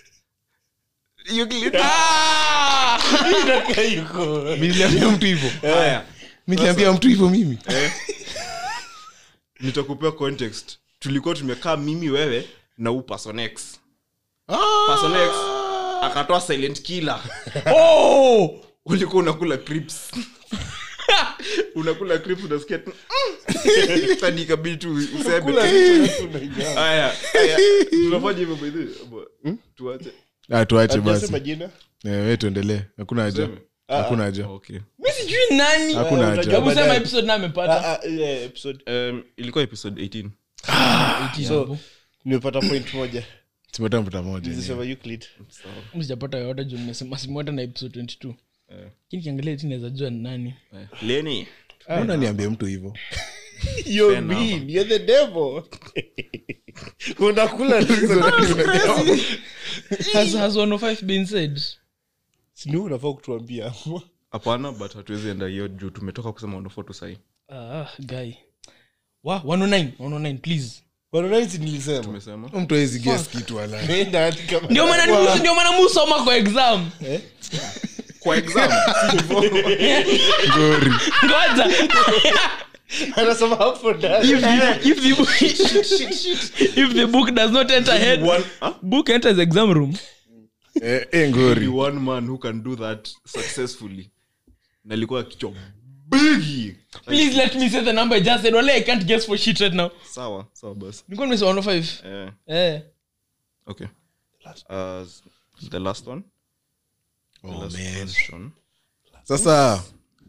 Ah! Yaka yuko. Mimi niliambia mtu hivyo. haya Mimi niliambia mtu hivyo mimi. nitakupea context tulikuwa tumekaa mimi wewe na huu person x Ah. person x akatoa silent killer Oh! ulikuwa unakula crips unakula crips unasikia tu hadi ikabidi tu useme haya haya tunafanya hivyo by the way Abo, tuache Ah, tuache basi. Hajasema jina? Eh, we tuendelee. Hakuna haja. Tuseme? Hakuna haja. okay mi sijui nani Hakuna Ah, haja. unajua hebu sema baadaye. episode na amepata Ah, ah, yeah, episode. um, ilikuwa episode 18 So, nimepata point moja Tumetoa mputa moja. Nilisema Euclid. Mi sijapata yoyote juu nimesema simwata na episode 22 lakini kiangalia ti naweza jua ni nani Eh, leni Mbona niambie mtu hivyo? You're Fair enough. mean. You're the devil. unakula reason hadi unanyamba. has, has 105 been said Si ni wewe unafaa kutuambia hapana but hatuwezi enda hiyo juu tumetoka kusema onofoto sahii ah guy wa 109 109 please Wananaisi nilisema tumesema Mtu hawezi guess kitu wala. Nenda hadi kama- ndio maana nimu- ndio maana musoma kwa exam kwa exam Ngori. ngoja anasema hapo ndani if the, if the, book, if the book does not enter head one, huh? book enters exam room Eh, eh, Be ngori. one man who can do that successfully nalikuwa kichwa bigi please let me say the number i just said wale i can't guess for shit right now sawa sawa basi nilikuwa nimesema 105 eh, eh okay uh, the last one Oh, last man. question Sasa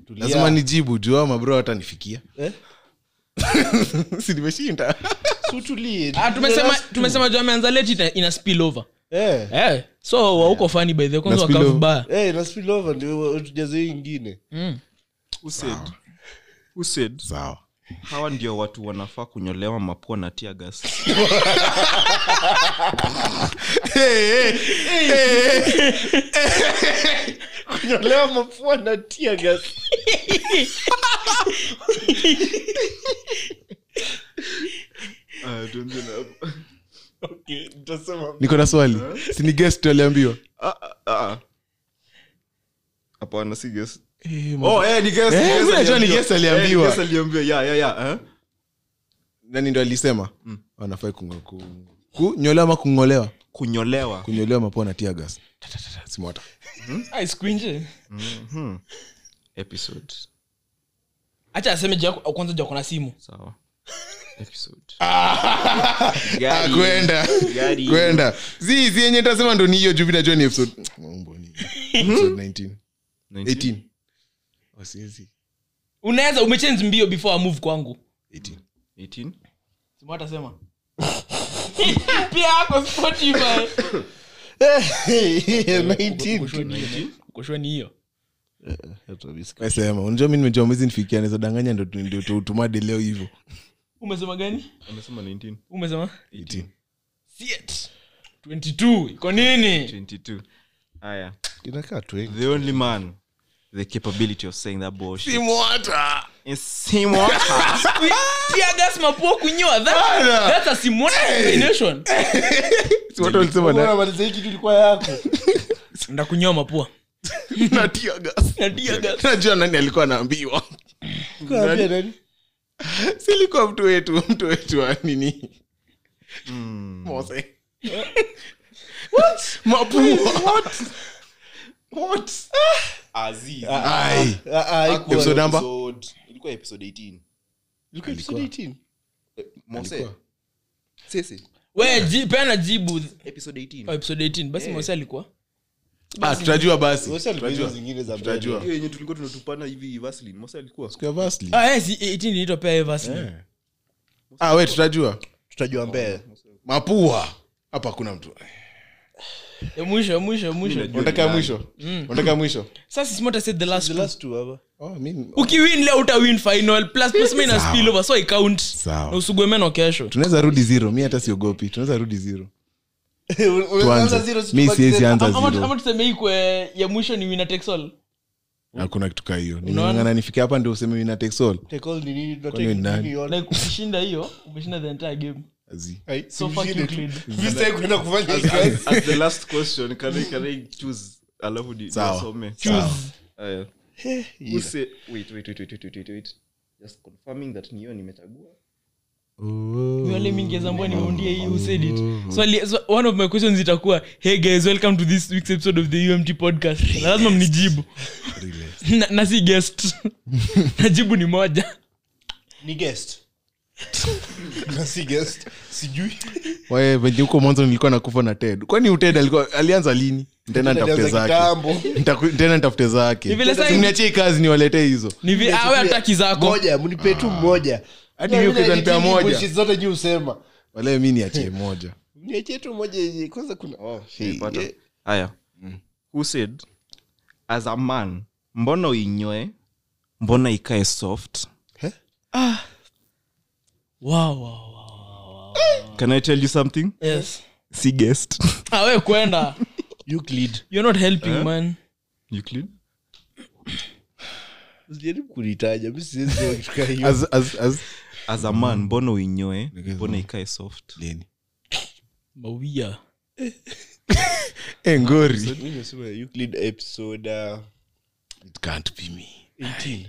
Tulia. lazima nijibu juu hao mabro hatanifikia Eh? si nimeshinda Si utulie. ah, tumesema Last two. tumesema juu ameanza late ina, ina spill over Eh. eh so wauko fani by the kwanza Na spill wakavu over. baya Eh, na spill over ndio tujaze hii ingine mm. Who said? Who said? sawa hawa ndio watu wanafaa kunyolewa mapua na tia gas kunyolewa mapua na tia gas okay, nitasema niko na swali sini guest aliambiwa Ah, ah, ah. hapana si gas Eh, oh eh ni gas Eh, ni gas mimi najua ni aliambiwa. gas aliambiwa. Eh, ni gas aliambiwa yeah yeah yeah eh? nani ndo alisema wanafai kungo- ku- kunyolewa ama kungolewa kunyolewa kunyolewa mapua na tia gas simota ah, siku nje episode acha aseme juu yako- kwanza juu ako na simu sawa episode kwenda Gari. kwenda zi zi yenye tasema ndo ni hiyo juu vinajua ni episode Mambo ni- episode 19 18 Oh, siezi. unaweza umechange mbio before I move kwangu 18 18 simu atasema pia ako spotify 19 kushweni hiyo sema unajua mi nimejua mwezi nifikia naweza danganya ndo tu- ndio tutumade leo hivyo umesema gani amesema 19 umesema 18 Shit. 22 iko nini 22 haya inakaa tu the only man the capability of saying that bullshit simwata is Simota. pia gas mapua kunyoa That- that's a Simona combination simwata ulisema na maliza hii kitu ilikuwa yako ndakunyoa mapua na tia gas na tear gas. najua nani alikuwa anaambiwa Kaambia nani silikuwa mtu wetu mtu wetu wa nini mose mapua Aziz. Ai. Ah, ah, haikuwa. Episode number? Episode- ilikuwa episode 18 Ilikuwa episode 18 mose sisi we ji- peana jibu episode 18 Oh, episode 18 basi mose alikuwa Ah, tutajua basi Wasi alikuwa hizo Tutajua. zingine za Tutajua. mbele. hiyo yenye tulikuwa tunatupana hivi vaseline mose alikuwa Siku ya Vasli. ah, yes, 18 inaitwa pea Eversley. ah we tutajua tutajua mbele mapua hapa hakuna mtu ya mwisho ya mwisho ya mwisho unataka ya mwisho unataka ya mwisho sasa simota said the last the two. last two hapa oh, mi- ukiwin leo utawin final plus plus minus spill over so icount Sawa. na usugwe meno kesho tunaweza rudi zero mi hata siogopi tunaweza rudi zero Unaanza tuanze zero, si mi tubaki siwezi zero. anza Ama- ama zero ama tuseme ikwe ya mwisho ni winner takes all hakuna kitu kaa hiyo Unaona? nimeng'ang'ana nifike hapa ndio useme wina texol Take all ni nini, tunataka Kwani ni nani? nini yote. like ukishinda hiyo umeshinda the entire game Ai, so si fuck mshinde you tu. Clid. Mi sitaki kwenda kufanya hii kazi. as the last question can I, can I choose alafu ni Sawa. nisome? Choose. Haya. Eh, Who say- wait wait wait wait wait wait wait just confirming that niyo nimechagua wale mingezambua nimeundia hii who said it so, ali- so one of my questions itakuwa hey guys welcome to this week's episode of the umt podcast na lazima mnijibu na, na si guest najibu ni moja ni guest na si guest sijui wae venye huko mwanzo nilikuwa nakufa na ted kwani uted alikuwa alianza lini tena ntafute Alianza zake kitambo. Nitaku- tena ntafute zake Ni vile sasa- simniachie kazi niwaletee hizo ni vi awe hataki zako moja mnipe tu mmoja Hadi mimi ukiweza nipea moja. Bullshit zote nyi usema wale mi niachie moja niachie tu moja yenye kwanza kuna oh, Nilipata. eh, haya who said as a man mbona uinyoe mbona ikae soft wow, wow, wow. can i tell you something yes si guest ah, we kwenda Euclid. you're not helping man Euclid? Usijaribu kunitaja mi siwezi sema kitu kaa hiyo. as, as, as, as a man mbona uinyoe mbona ikae soft leni mawia Eh, ngori Mi nimesema Euclid episode uh, it can't be me 18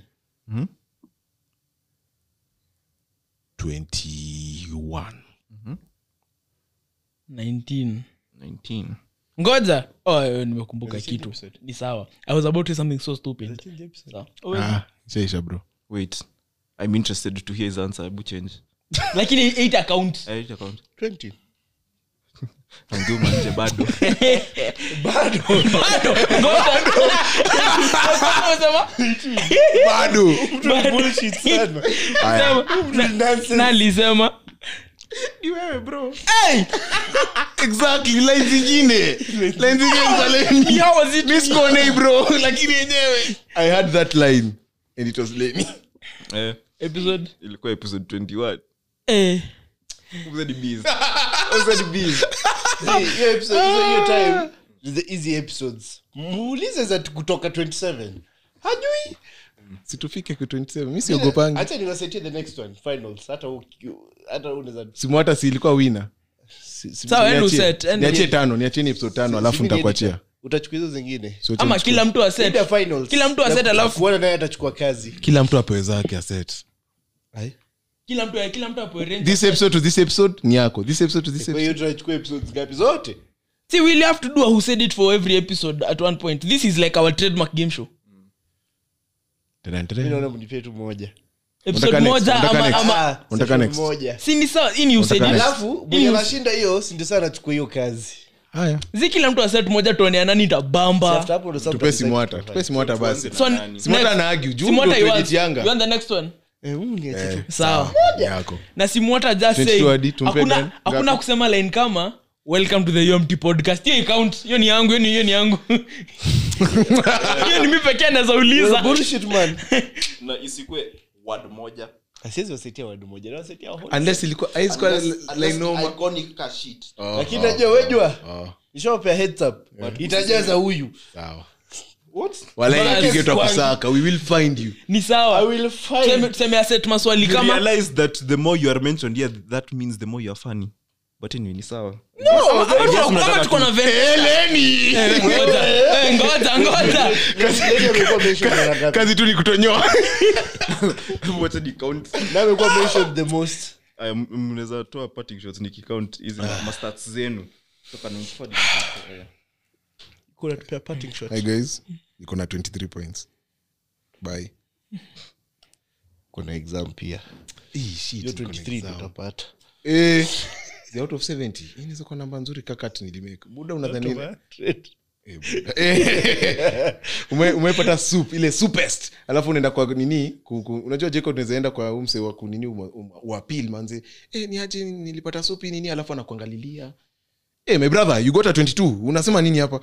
21 19 19 ngoja oh, eh, nimekumbuka kitu ni sawa i was about to say something so stupid Sawa. Oh, wait. ah, shaisha bro wait i'm interested to hear his answer hebu change lakini 8 account I hate account 20 Anguma nje bado Bado, ngoja. Unasema? bado Bullshit sana. Aya. Sema. Na- na alisema exactly line zingine line zingine za Lenny. How was it Mi sikuonei bro lakini yenyewe i had that line and it was Lenny. eh, episode ilikuwa episode 21 eh Episode bees. See, hiyo episode- hizo- hiyo time the easy episodes muulize za kutoka 27 hajui situfike ku 27 mi siogopangi hacha niwasetie the next one finals hata u- hata unaweza simu hata si ilikuwa wina si- si- Sawa, enu Niachie- set, enu- niachie tano niachieni episode tano alafu si- nitakuachia utachukua hizo zingine So acha ama nichukue. kila mtu aset Enda finals. Kila mtu aset Na alafu- kuona naye atachukua kazi kila mtu apewe zake aset kila mtu kila mtu apoe range this episode to this episode ni yako this episode to this kwa episode hiyo tunachukua episodes ngapi zote see we'll have to do a who said it for every episode at one point this is like our trademark game show Tadam, mi tadam. naona mnipe tu moja episode Unataka next, moja unataka ama, next. ama Ah, Unataka session next. moja si ni sawa hii ni who said Unataka it next. alafu mwenye Hii ni- anashinda hiyo si ndio sana achukua hiyo kazi haya zi kila mtu aset moja tuonea nani After tabamba hapo ndo sasa tupe tutadecide simwata tutafanya. tupe simwata basi so Nani? simwata next- na argue juu Simwata ndio you want- tueditianga. you want the next one Eh, mm, niache tu. sawa Ni yako na simwata just 22 say hadi, tumpe hakuna gani? hakuna Ngapi? kusema line kama welcome to the UMT podcast hiyo account hiyo ni yangu hiyo ni hiyo ni yangu hiyo ni mimi pekee naweza uliza Bullshit, man. na isikwe word moja Asiwezi wasaidia wadu moja nawasaidia whole unless ilikuwa haizi kuwa line noma lakini najua wejua nishawapea heads up itajaza huyu sawa What? wala Bas, inapige kwangu. tutakusaka we will find you ni I sawa will find- Tuseme- tuseme aset maswali you kama realize that the more you are mentioned here that means the more you are funny but anyway ni sawa Ama tuko- ama tuko na ve- Eh, ngoja eh, ngoja ngoja Lady amekuwa mentioned mara ngapi? kazi tu ni kutonyoa wacha ni count Na amekuwa mentioned the most Aya, m- mnaweza toa parting shots nikicount hizi mastats zenu toka 94 aya. kuna tupea parting shot hi guys niko na 23 points bye kuna exam pia Hii shit, hiyo niko na 23 exam. tutapata Eh, the out of 70 hii inaweza kuwa namba nzuri kakati nilimeka buda unadhani Eh, buda. Eh, ume- umepata soup ile soupest alafu unaenda kwa nini ku- ku- unajua jeko unaweza enda kwa umse wa kunini wapil manze eh, ni aje nilipata soup hii nini alafu anakuangalilia eh, my brother you got a 22 unasema nini hapa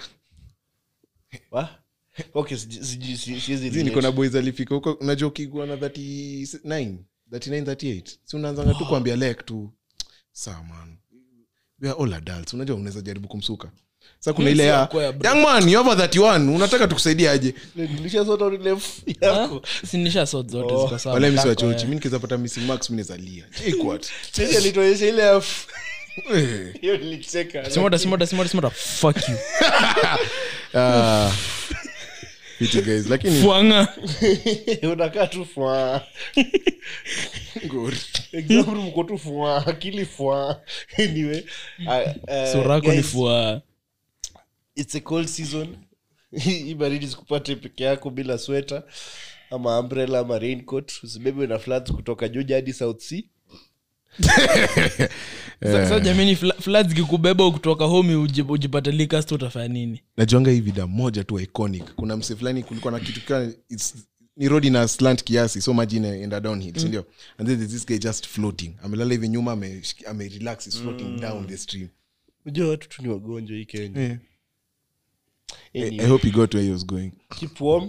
Wa? Okay, siji- siji- si- siwezi Zi, niko na relate. boys alifika huko unajua ukigua na 39 39 38 si unaanzanga tu kuambia lek tu saa man we are all adults unajua unaweza jaribu kumsuka sa kuna ile ya Kwea, bro. young man you over 31 unataka tukusaidie aje Nilishasota ile f- yako. sinisha sot zote ziko sawa wala misi Kako, wachochi eh. mi nikiweza pata missing marks mi nazalia Chekwat. Sasa alituonyesha ile ya f- Eh. hiyo nilicheka. simota simota simota simota fuck you Ah. Fiti guys lakini fuanga unakaa tu fwa Good. example mko tu fwa akili fwa anyway uh, uh, surako ni guys, fua it's a cold season hii baridi sikupate peke yako bila sweta ama umbrella ama raincoat usibebe na floods kutoka juja hadi south sea sasa jamini fla- floods kikubeba kutoka home uji- ujipate likas tu utafanya nini najuanga hii vida moja tu iconic kuna mse fulani kulikuwa na kitu ka it's- ni road ina slant kiasi so maji inaenda downhill sindio and then there's this guy just floating amelala hivi nyuma ame, ame relax is floating down the stream unajua watu tu ni wagonjwa hii kenya yeah. I, Anyway, i hope he got where he was going keep warm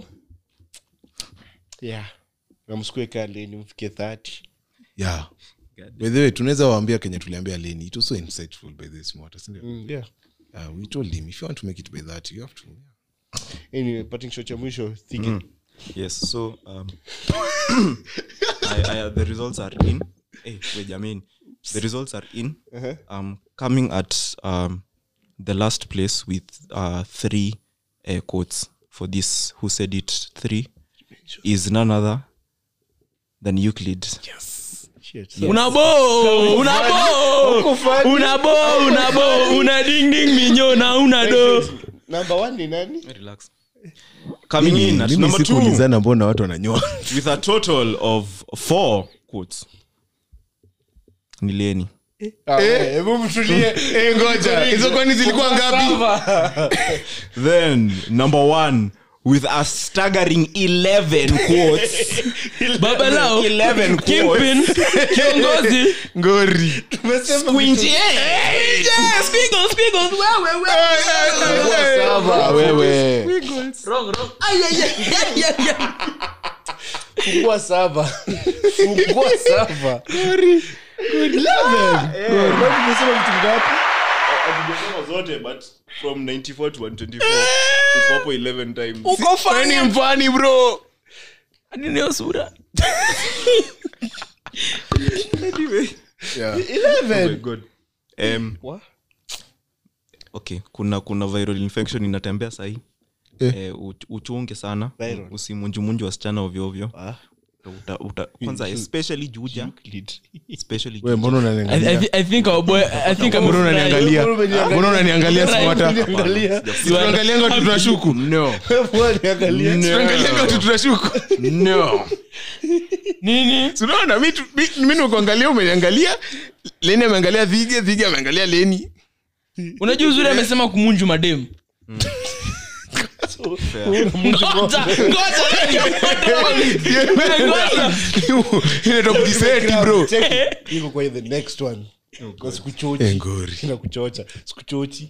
yeah na msikue kaa leni mfike 30 yeah by the way tunaweza waambia kenye tuliambia leni it was so insightful by this mortar sindio mm, yeah uh, we told him if you want to make it by that you have to anyway parting shot ya mwisho think yes so um, I, I, the results are in hey, wait, jamani the results are in um, coming at um, the last place with uh, three uh, quotes for this who said it three is none other than euclid Shit. unabo unabo unabo unabo una ding ding minyo na una do number one ni nani relax coming in at mimi number two sikuulizana mbona watu wananyoa with a total of four quotes ni leni Ah, we, hebu mtulie. Eh, ngoja hizo kwani zilikuwa ngapi then number one with a staggering 11 quotes baba lao 11 Kingpin, kiongozi ngori Tumesema Squinty, vitu- eh, Yeah, squiggles, squiggles, wewe, wewe. Ah, wewe Wrong, wrong. Ay, ay, ay, ay, ay, ay. fungua saba fungua saba Eleven. Eh, leo tumesema vitu ngapi hatujasema zote but from 94 to 124 uko hapo 11 times Uko funny. ni mfani bro Hadi niyo sura yeah. oh my Eleven. god um, okay kuna kuna viral infection inatembea sahii Eh. eh, uch- uchunge sana Viral. usimunjumunju wasichana ovyoovyo Ah, uta, uta, kwanza especially juja lead. especially we mbona I, I, unaniangalia thi- I think our boy I think I'm mbona unaniangalia Mbona umeniangalia? mbona unaniangalia smata Niangalia. tunaangalianga tu tunashuku no Mbona niangalia? tunaangalianga tu tunashuku no nini tunaona mi tu- mi- mi nimekuangalia umeniangalia leni ameangalia dhige dhige ameangalia leni unajua uzuri amesema kumunju mademu Ngoja, ngoja, ngoja. inaitwa kujiseti bro Check. Iko kwa the next one Kwa sikuchochi. Eh, ngori. Sinakuchocha. Sikuchochi.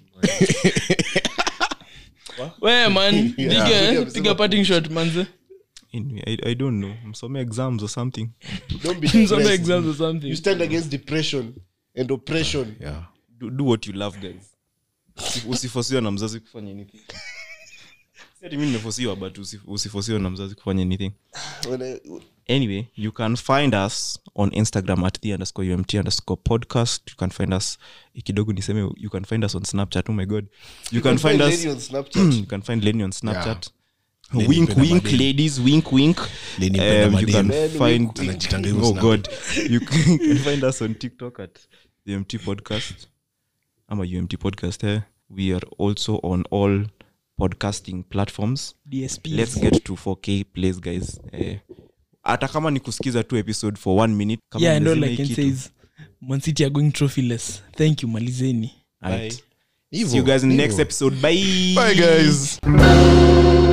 Wewe, man Yeah. piga piga parting shot manze anyway, I, i don't know msome exams or something Don't be Msome depressed. exams or You something stand against depression and oppression. do, do what you love guys Usi- usifosiwa na mzazi kufanya anything Si ati mi nimefosiwa but usi- usifosiwa na mzazi kufanya anything When I- anyway you can find us on instagram at the underscore umt underscore podcast you can find us eh, kidogo niseme you can find us on snapchat oh my god you can find us Lady on Snapchat. you can find lenny on snapchat Lenny wink mpenda wink madem. ladies wink wink Lenny mpenda um, you can madem. find Anajitanga hivyo oh snap. god you can, you can find us on tiktok at the umt podcast i'm a umt podcast eh? we are also on all podcasting platforms DSP let's get to 4k plays guys eh, hata kama ni kusikiza tu episode for one minute kama yeah and all mmezima i hii can kitu. say is Man City are going trophyless thank you malizeni Alright. Hivyo, see you guys in the next hivyo. episode bye bye guys